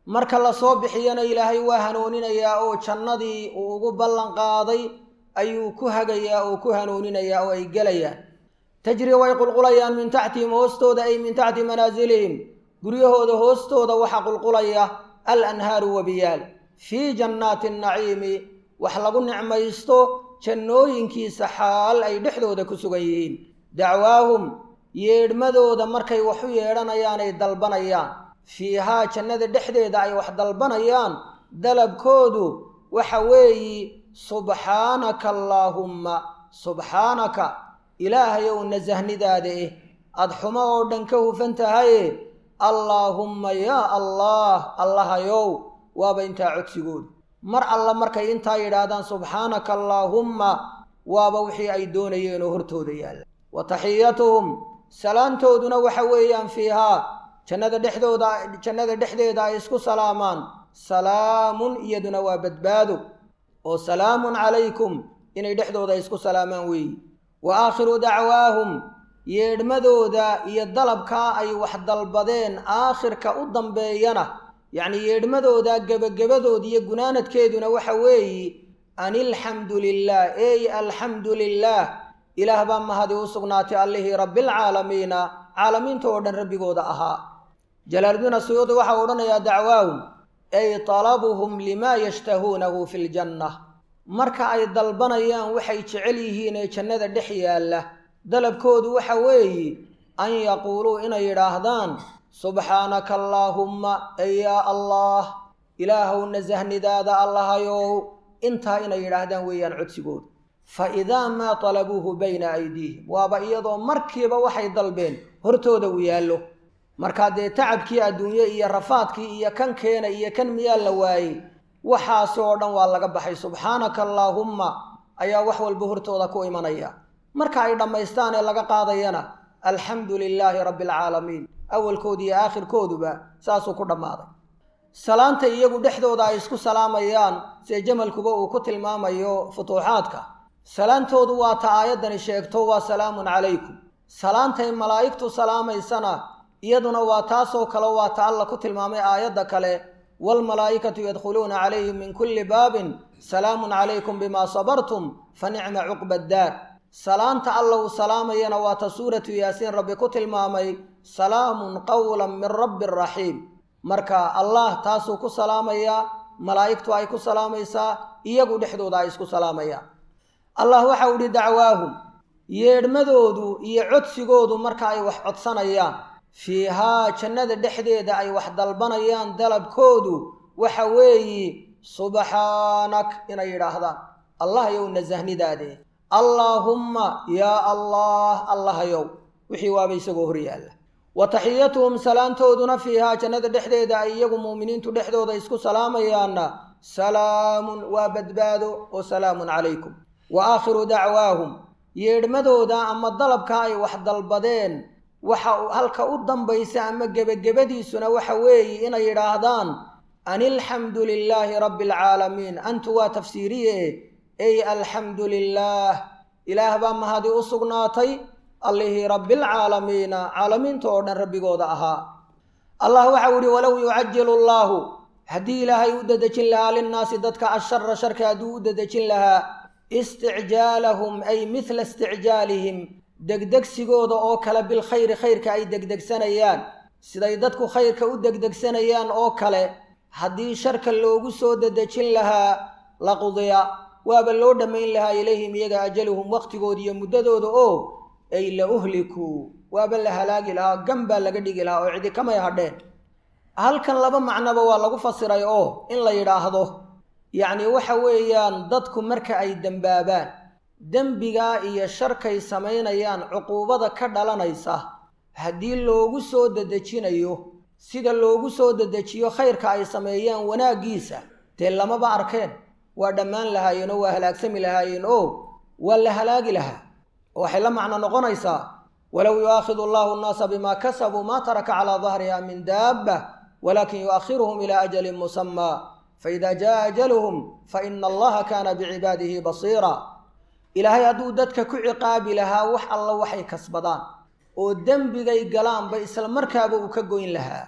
marka lasoo bixiyana ilaahay waa hanuuninayaa oo jannadii uu ugu ballan qaaday ayuu ku hagayaa oo ku hanuuninayaa oo ay gelayaan tajri way qulqulayaan min taxtihim hoostooda ay min taxti manaasilihim guryahooda hoostooda waxaa qulqulaya al anhaaru wabiyaal fii jannaati naciimi wax lagu nicmaysto jannooyinkiisa xaal ay dhexdooda ku sugan yihiin dacwaahum yeedhmadooda markay wax u yeedhanayaan ay dalbanayaan fiihaa jannada dhexdeeda ay wax dalbanayaan dalabkoodu waxa weeyi subxaanaka allaahumma subxaanaka ilaahayow nasahnidaada eh aad xumo oo dhan ka hufan tahaye allaahumma yaa allaah allahayow waaba intaa codsigoodu mar alla markay intaa yidhaahdaan subxaanaka allaahumma waaba wixii ay doonayeenoo hortooda yaalla wa taxiyatuhum salaantooduna waxa weeyaan fiihaa jannada dhexdooda jannada dhexdeeda ay isku salaamaan salaamun iyaduna waa badbaado oo salaamun calaykum inay dhexdooda ay isku salaamaan weeyi wa aakhiru dacwaahum yeedhmadooda iyo dalabkaa ay wax dalbadeen aakhirka u dambeeyana yacnii yeedhmadooda gebagabadooda iyo gunaanadkeeduna waxa weeyi an ilxamdu lilaah ey alxamdu lilaah ilaah baa mahadi u sugnaatay allihii rabbialcaalamiina caalamiinta oo dhan rabbigooda ahaa jalaaluddiin asuyuudi waxau odhanayaa dacwaahum ay talabuhum limaa yashtahuunahu fi ljanna marka ay dalbanayaan waxay jecel yihiin ee jannada dhex yaalla dalabkoodu waxa weeye an yaquuluu inay yidhaahdaan subxaanaka allaahumma ey yaa allah ilaahow nasahnidaada allahayow intaa inay yidhaahdaan weeyaan codsigoodu fa idaa maa talabuuhu bayna aydiihim waaba iyadoo markiiba waxay dalbeen hortooda uu yaallo markaa dee tacabkii adduunye iyo rafaadkii iyo kan keena iyo kan miyaa la waayey waxaasi oo dhan waa laga baxay subxaanaka allaahumma ayaa wax walba hortooda ku imanaya marka ay dhammaystaan ee laga qaadayana alxamdu lilaahi rabbi alcaalamiin awalkooda iyo aakhirkooduba saasuu ku dhammaaday salaanta iyagu dhexdooda ay isku salaamayaan see jamalkuba uu ku tilmaamayo futuuxaadka salaantoodu waa ta aayaddani sheegto waa salaamun calaykum salaantay malaa'igtu salaamaysana iyaduna waa taasoo kale waa ta alla ku tilmaamay aayadda kale waalmalaa'ikatu yadkhuluuna calayhim min kulli baabin salaamun calaykum bimaa sabartum fa nicma cuqba addaar salaanta alla uu salaamayana waa ta suuratu yaasiin rabbi ku tilmaamay salaamun qawlan min rabbi raxiim marka allah taasuu ku salaamayaa malaa'igtu ay ku salaamaysaa iyagu dhexdooda ay isku salaamayaan allah waxau idhi dacwaahum yeedhmadoodu iyo codsigoodu marka ay wax codsanayaan fiihaa jannada dhexdeeda ay wax dalbanayaan dalabkoodu waxa weeyi subxaanak inay yidhaahdaan allah yow nasahnidaade allaahumma yaa allah allahayow wixii waaba isagoo hor yaalla wa taxiyatuhum salaantooduna fiihaa jannada dhexdeeda ay iyagu muuminiintu dhexdooda isku salaamayaanna salaamun waa badbaado oo salaamun calaykum wa aakhiru dacwaahum yeedhmadooda ama dalabka ay wax dalbadeen waxa halka u dambaysa ama gebagabadiisuna waxa weeye inay yidhaahdaan an ilxamdu lilaahi rabbi alcaalamiin antu waa tafsiiriye ey alxamdu lilaah ilaah baa mahadi u sugnaatay allihii rabbialcaalamiina caalamiinta oo dhan rabbigooda ahaa allah waxau ihi walow yucajilu allaahu haddii ilaahay u dadejin lahaa linnaasi dadka ashara sharka hadduu u dadejin lahaa isticjaalahum ay midla isticjaalihim degdegsigooda oo kale bilkhayri khayrka ay degdegsanayaan siday dadku khayrka u degdegsanayaan oo kale haddii sharka loogu soo dadejin lahaa laqudiya waaba loo dhammayn lahaa ilayhim iyaga ajaluhum waqtigooda iyo muddadooda oo ay la uhlikuu waaba la halaagi lahaa gan baa laga dhigi lahaa oo cidi kamay hadheen halkan laba macnoba waa lagu fasiray oo in la yidhaahdo yacni waxa weeyaan dadku marka ay dembaabaan dembigaa iyo sharkay samaynayaan cuquubada ka dhalanaysa haddii loogu soo dedejinayo sida loogu soo dedejiyo khayrka ay sameeyaan wanaaggiisa dee lamaba arkeen waa dhammaan lahaayeen oo waa halaagsami lahaayeen oo waa la halaagi lahaa waxay la macno noqonaysaa walow yu'aakhidu allahu annaasa bimaa kasabuu maa taraka calaa dahriha min daabba walaakin yu'akhiruhum ilaa ajalin musamaa faida jaa ajaluhum faina allaha kaana bicibaadihi basiira ilaahay hadduu dadka ku ciqaabi lahaa wax alla waxay kasbadaan oo dembigay galaanba isla markaaba uu ka goyn lahaa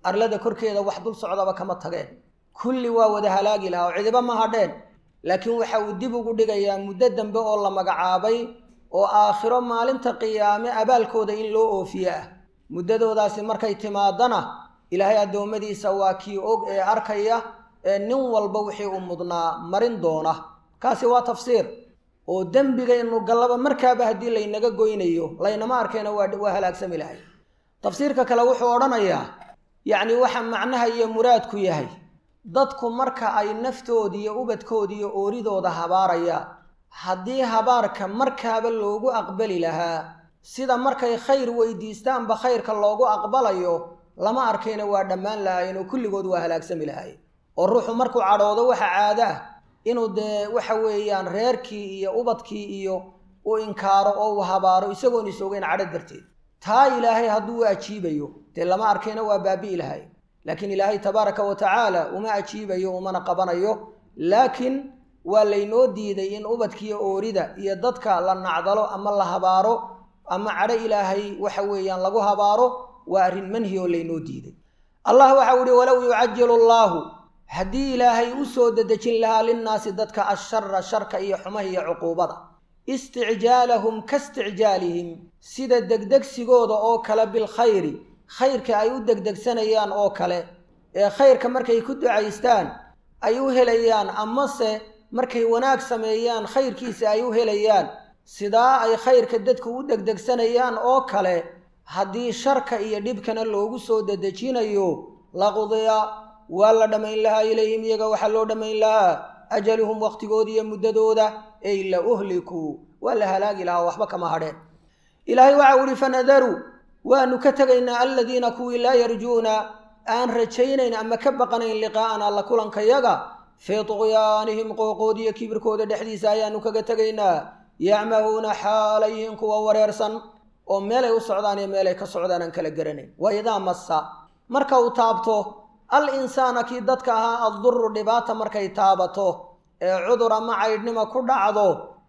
arlada korkeeda wax dul socdaba kama tageen kulli waa wada halaagi lahaa oo cidiba ma hadheen laakiin waxa uu dib ugu dhigayaa muddo dambe oo la magacaabay oo aakhiro maalinta qiyaame abaalkooda in loo oofiye ah muddadoodaasi markay timaadana ilaahay addoommadiisa waa kii og ee arkaya ee nin walba wixii u mudnaa marin doona kaasi waa tafsiir oo dembigaynu gallaba markaaba haddii laynaga goynayo laynama arkayna waa halaagsami lahay tafsiirka kale wuxuu odhanayaa yacni waxa macnaha iyo muraadku yahay dadku marka ay naftoodiiyo ubadkoodiiyo ooridooda habaarayaan haddii habaarka markaaba loogu aqbali lahaa sida markay khayr weydiistaanba khayrka loogu aqbalayo lama arkayna waa dhammaan lahaayeen oo kulligood waa halaagsami lahaayeen oo ruuxu markuu cadhoodo waxa caado ah inuu dee waxa weeyaan reerkii iyo ubadkii iyo u inkaaro oo uu habaaro isagoon isoogeyn cadho darteed taa ilaahay hadduu u ajiibayo dee lama arkayna waa baabi'i lahay laakiin ilaahay tabaaraka wa tacaala uma ajiibayo umana qabanayo laakiin waa laynoo diiday in ubadkiiyo oorida iyo dadka la nacdalo ama la habaaro ama cadho ilaahay waxa weeyaan lagu habaaro waa arrin manhi oo laynoo diiday allah waxau ihi walow yucajilu allaahu haddii ilaahay u soo dedejin lahaa linnaasi dadka ashara sharka iyo xumaha iyo cuquubada isticjaalahum ka isticjaalihim sida degdegsigooda oo kale bilkhayri khayrka ay u degdegsanayaan oo kale ee khayrka markay ku ducaystaan ay u helayaan amase markay wanaag sameeyaan khayrkiisa ay u helayaan sidaa ay khayrka dadku u degdegsanayaan oo kale haddii sharka iyo dhibkana loogu soo dedejinayo laqudiya waa la dhammayn lahaa ilayhim iyaga waxaa loo dhammayn lahaa ajaluhum wakhtigooda iyo muddadooda ey la uhlikuu waa la halaagi lahaa waxba kama hadheen ilaahay waxau ihi fanadaru waanu ka tegaynaa aladiina kuwii laa yarjuuna aan rajaynayn ama ka baqanayn liqaa'ana la kulankayaga fii tuqyaanihim qooqoodiyo kibirkooda dhexdiisa ayaanu kaga tegaynaa yacmahuuna xaalayhin kuwa wareersan oo meelay u socdaan iyo meelay ka socdaan aan kala garanayn wa idaa massa marka uu taabto al insaana kii dadka ahaa adduru dhibaata markay taabato ee cudur ama caydhnima ku dhacdo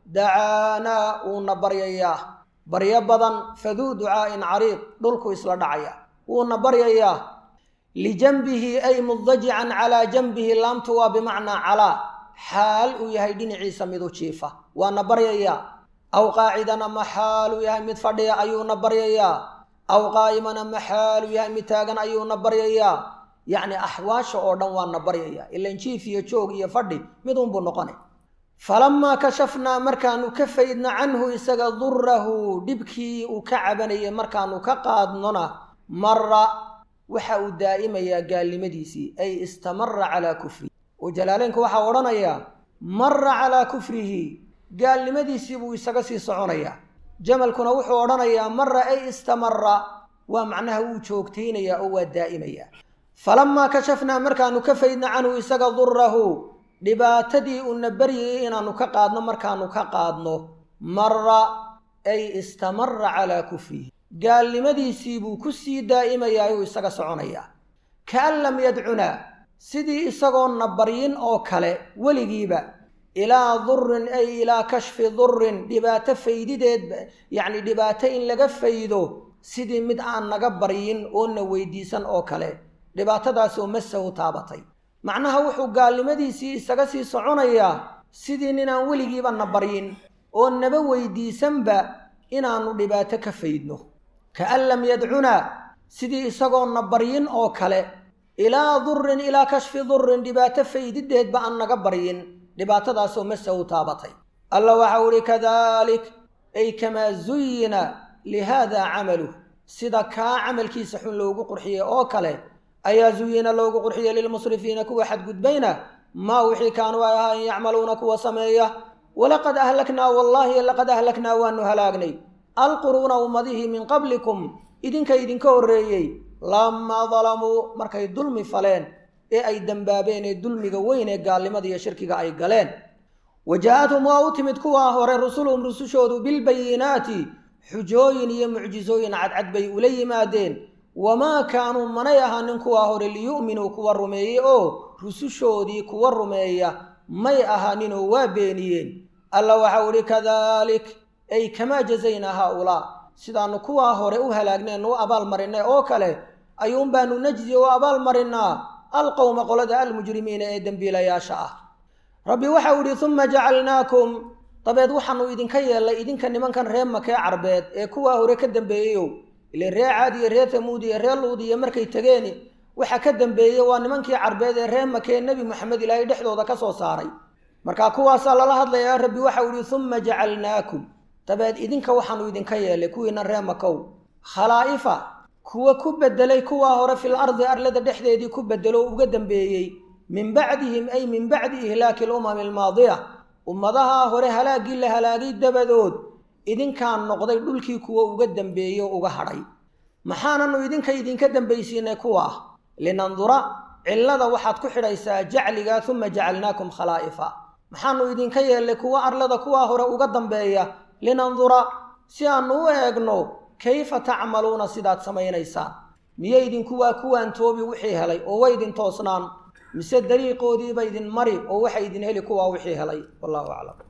dacaanaa wuuna baryayaa baryo badan faduu ducaa'in cariiq dhulku isla dhacaya wuuna baryayaa lijanbihi ay mudajican calaa janbihi laamtu waa bimacnaa calaa xaal uu yahay dhinaciisa mid u jiifa waana baryayaa aw qaacidan ama xaal uu yahay mid fadhiya ayuuna baryayaa aw qaa'iman ama xaal uu yahay mid taagan ayuuna baryayaa yacni axwaasha oo dhan waana baryayaa ilan jiif iyo joog iyo fadhi mid unbuu noqonay falamaa kashafnaa markaanu ka faydna canhu isaga durahu dhibkii uu ka cabanayay markaanu ka qaadnona mara waxa uu daa'imayaa gaalnimadiisii ay istamara calaa kufrihi oo jalaaleynku waxaa odhanayaa mara calaa kufrihi gaalnimadiisii buu isaga sii soconayaa jamalkuna wuxuu odhanayaa mara ay istamara waa macnaha wuu joogtaynayaa oo waa daa'imayaa falamaa kashafnaa markaanu ka faydna canhu isaga durahu dhibaatadii uuna baryayay inaannu ka qaadno markaanu ka qaadno mara ay istamara calaa kufrihi gaalnimadiisii buu ku sii daa'imayaa ayuu isaga soconayaa kaan lam yadcunaa sidii isagoonna baryin oo kale weligiiba ilaa durin ay ilaa kashfi durin dhibaato faydideed yacni dhibaato in laga faydo sidii mid aan naga baryin oona weydiisan oo kale dhibaatadaasoo masahu taabatay macnaha wuxuu gaalnimadiisii isaga sii soconayaa sidii ninaan weligiiba na baryin oo naba weydiisanba inaannu dhibaato ka faydno kaan lam yadcunaa sidii isagoona baryin oo kale ilaa durin ilaa kashfi durin dhibaato faydideedba aan naga baryin dhibaatadaasoo masahu taabatay alla waxau ihi kadalik ay kamaa zuyina lihaada camaluh sida kaa camalkiisa xun loogu qurxiyey oo kale ayaa zuyina loogu qurxiyey lilmusrifiina kuwa xadgudbayna maa wixii kaanuu ay ahaa in yacmaluuna kuwa sameeya walaqad ahlaknaa wallaahi laqad ahlaknaa waanu halaagnay alquruuna ummadihii min qablikum idinka idinka horreeyey lamaa dalamuu markay dulmi faleen ee ay dembaabeen ee dulmiga weyn ee gaalnimada iyo shirkiga ay galeen wa jaa-athum waa u timid kuwaa hore rusuluhum rusushoodu bilbayinaati xujooyin iyo mucjisooyin cadcad bay ula yimaadeen wamaa kaanuu manay ahaanin kuwaa hore liyu'minuu kuwa rumeeyey oo rusushoodii kuwa rumeeya may ahaaninoo waa beeniyeen alla waxau idhi kadalik ay kamaa jazaynaa haa-ulaa sidaannu kuwaa hore u halaagneen u abaalmarinay oo kale ayuun baanu najzi oo abaal marinaa alqowma qolada almujrimiina ee dembiilayaasha ah rabbi waxau idhi uma jacalnaakum dabeed waxaanu idinka yeellay idinka nimankan reer makee carbeed ee kuwaa hore ka dambeeyeyow ile ree caad iyo ree tamuud iyo ree luud iyo markay tegeeni waxa ka dambeeyey waa nimankii carbeed ee reer makee nebi moxamed ilaahay dhexdooda ka soo saaray marka kuwaasaa lala hadlayaa rabbi waxau idhi uma jacalnaakum dabeed idinka waxaanu idinka yeellay kuwiina ree makow khalaa'ifa kuwa ku bedelay kuwaa hore fil ardi arlada dhexdeedii ku bedelo uga dambeeyey min bacdihim ay min bacdi ihlaaki alumami almaadiya ummadaha hore halaaggii la halaagay dabadood idinkaan noqday dhulkii kuwa uga dambeeyey oo uga hadhay maxaananu idinka idinka dambaysiinay kuwa ah linandura cillada waxaad ku xidhaysaa jacliga uma jacalnaakum khalaa'ifa maxaanu idinka yeellay kuwa arlada kuwaa hore uga dambeeya linandura si aanu u eegno kayfa tacmaluuna sidaad samaynaysaan miyay idinkuwaa kuwaan toobi wixii helay oo way idin toosnaan mise dariiqoodiiba idin mari oo waxa idin heli kuwaa wixii helay wallahu aclam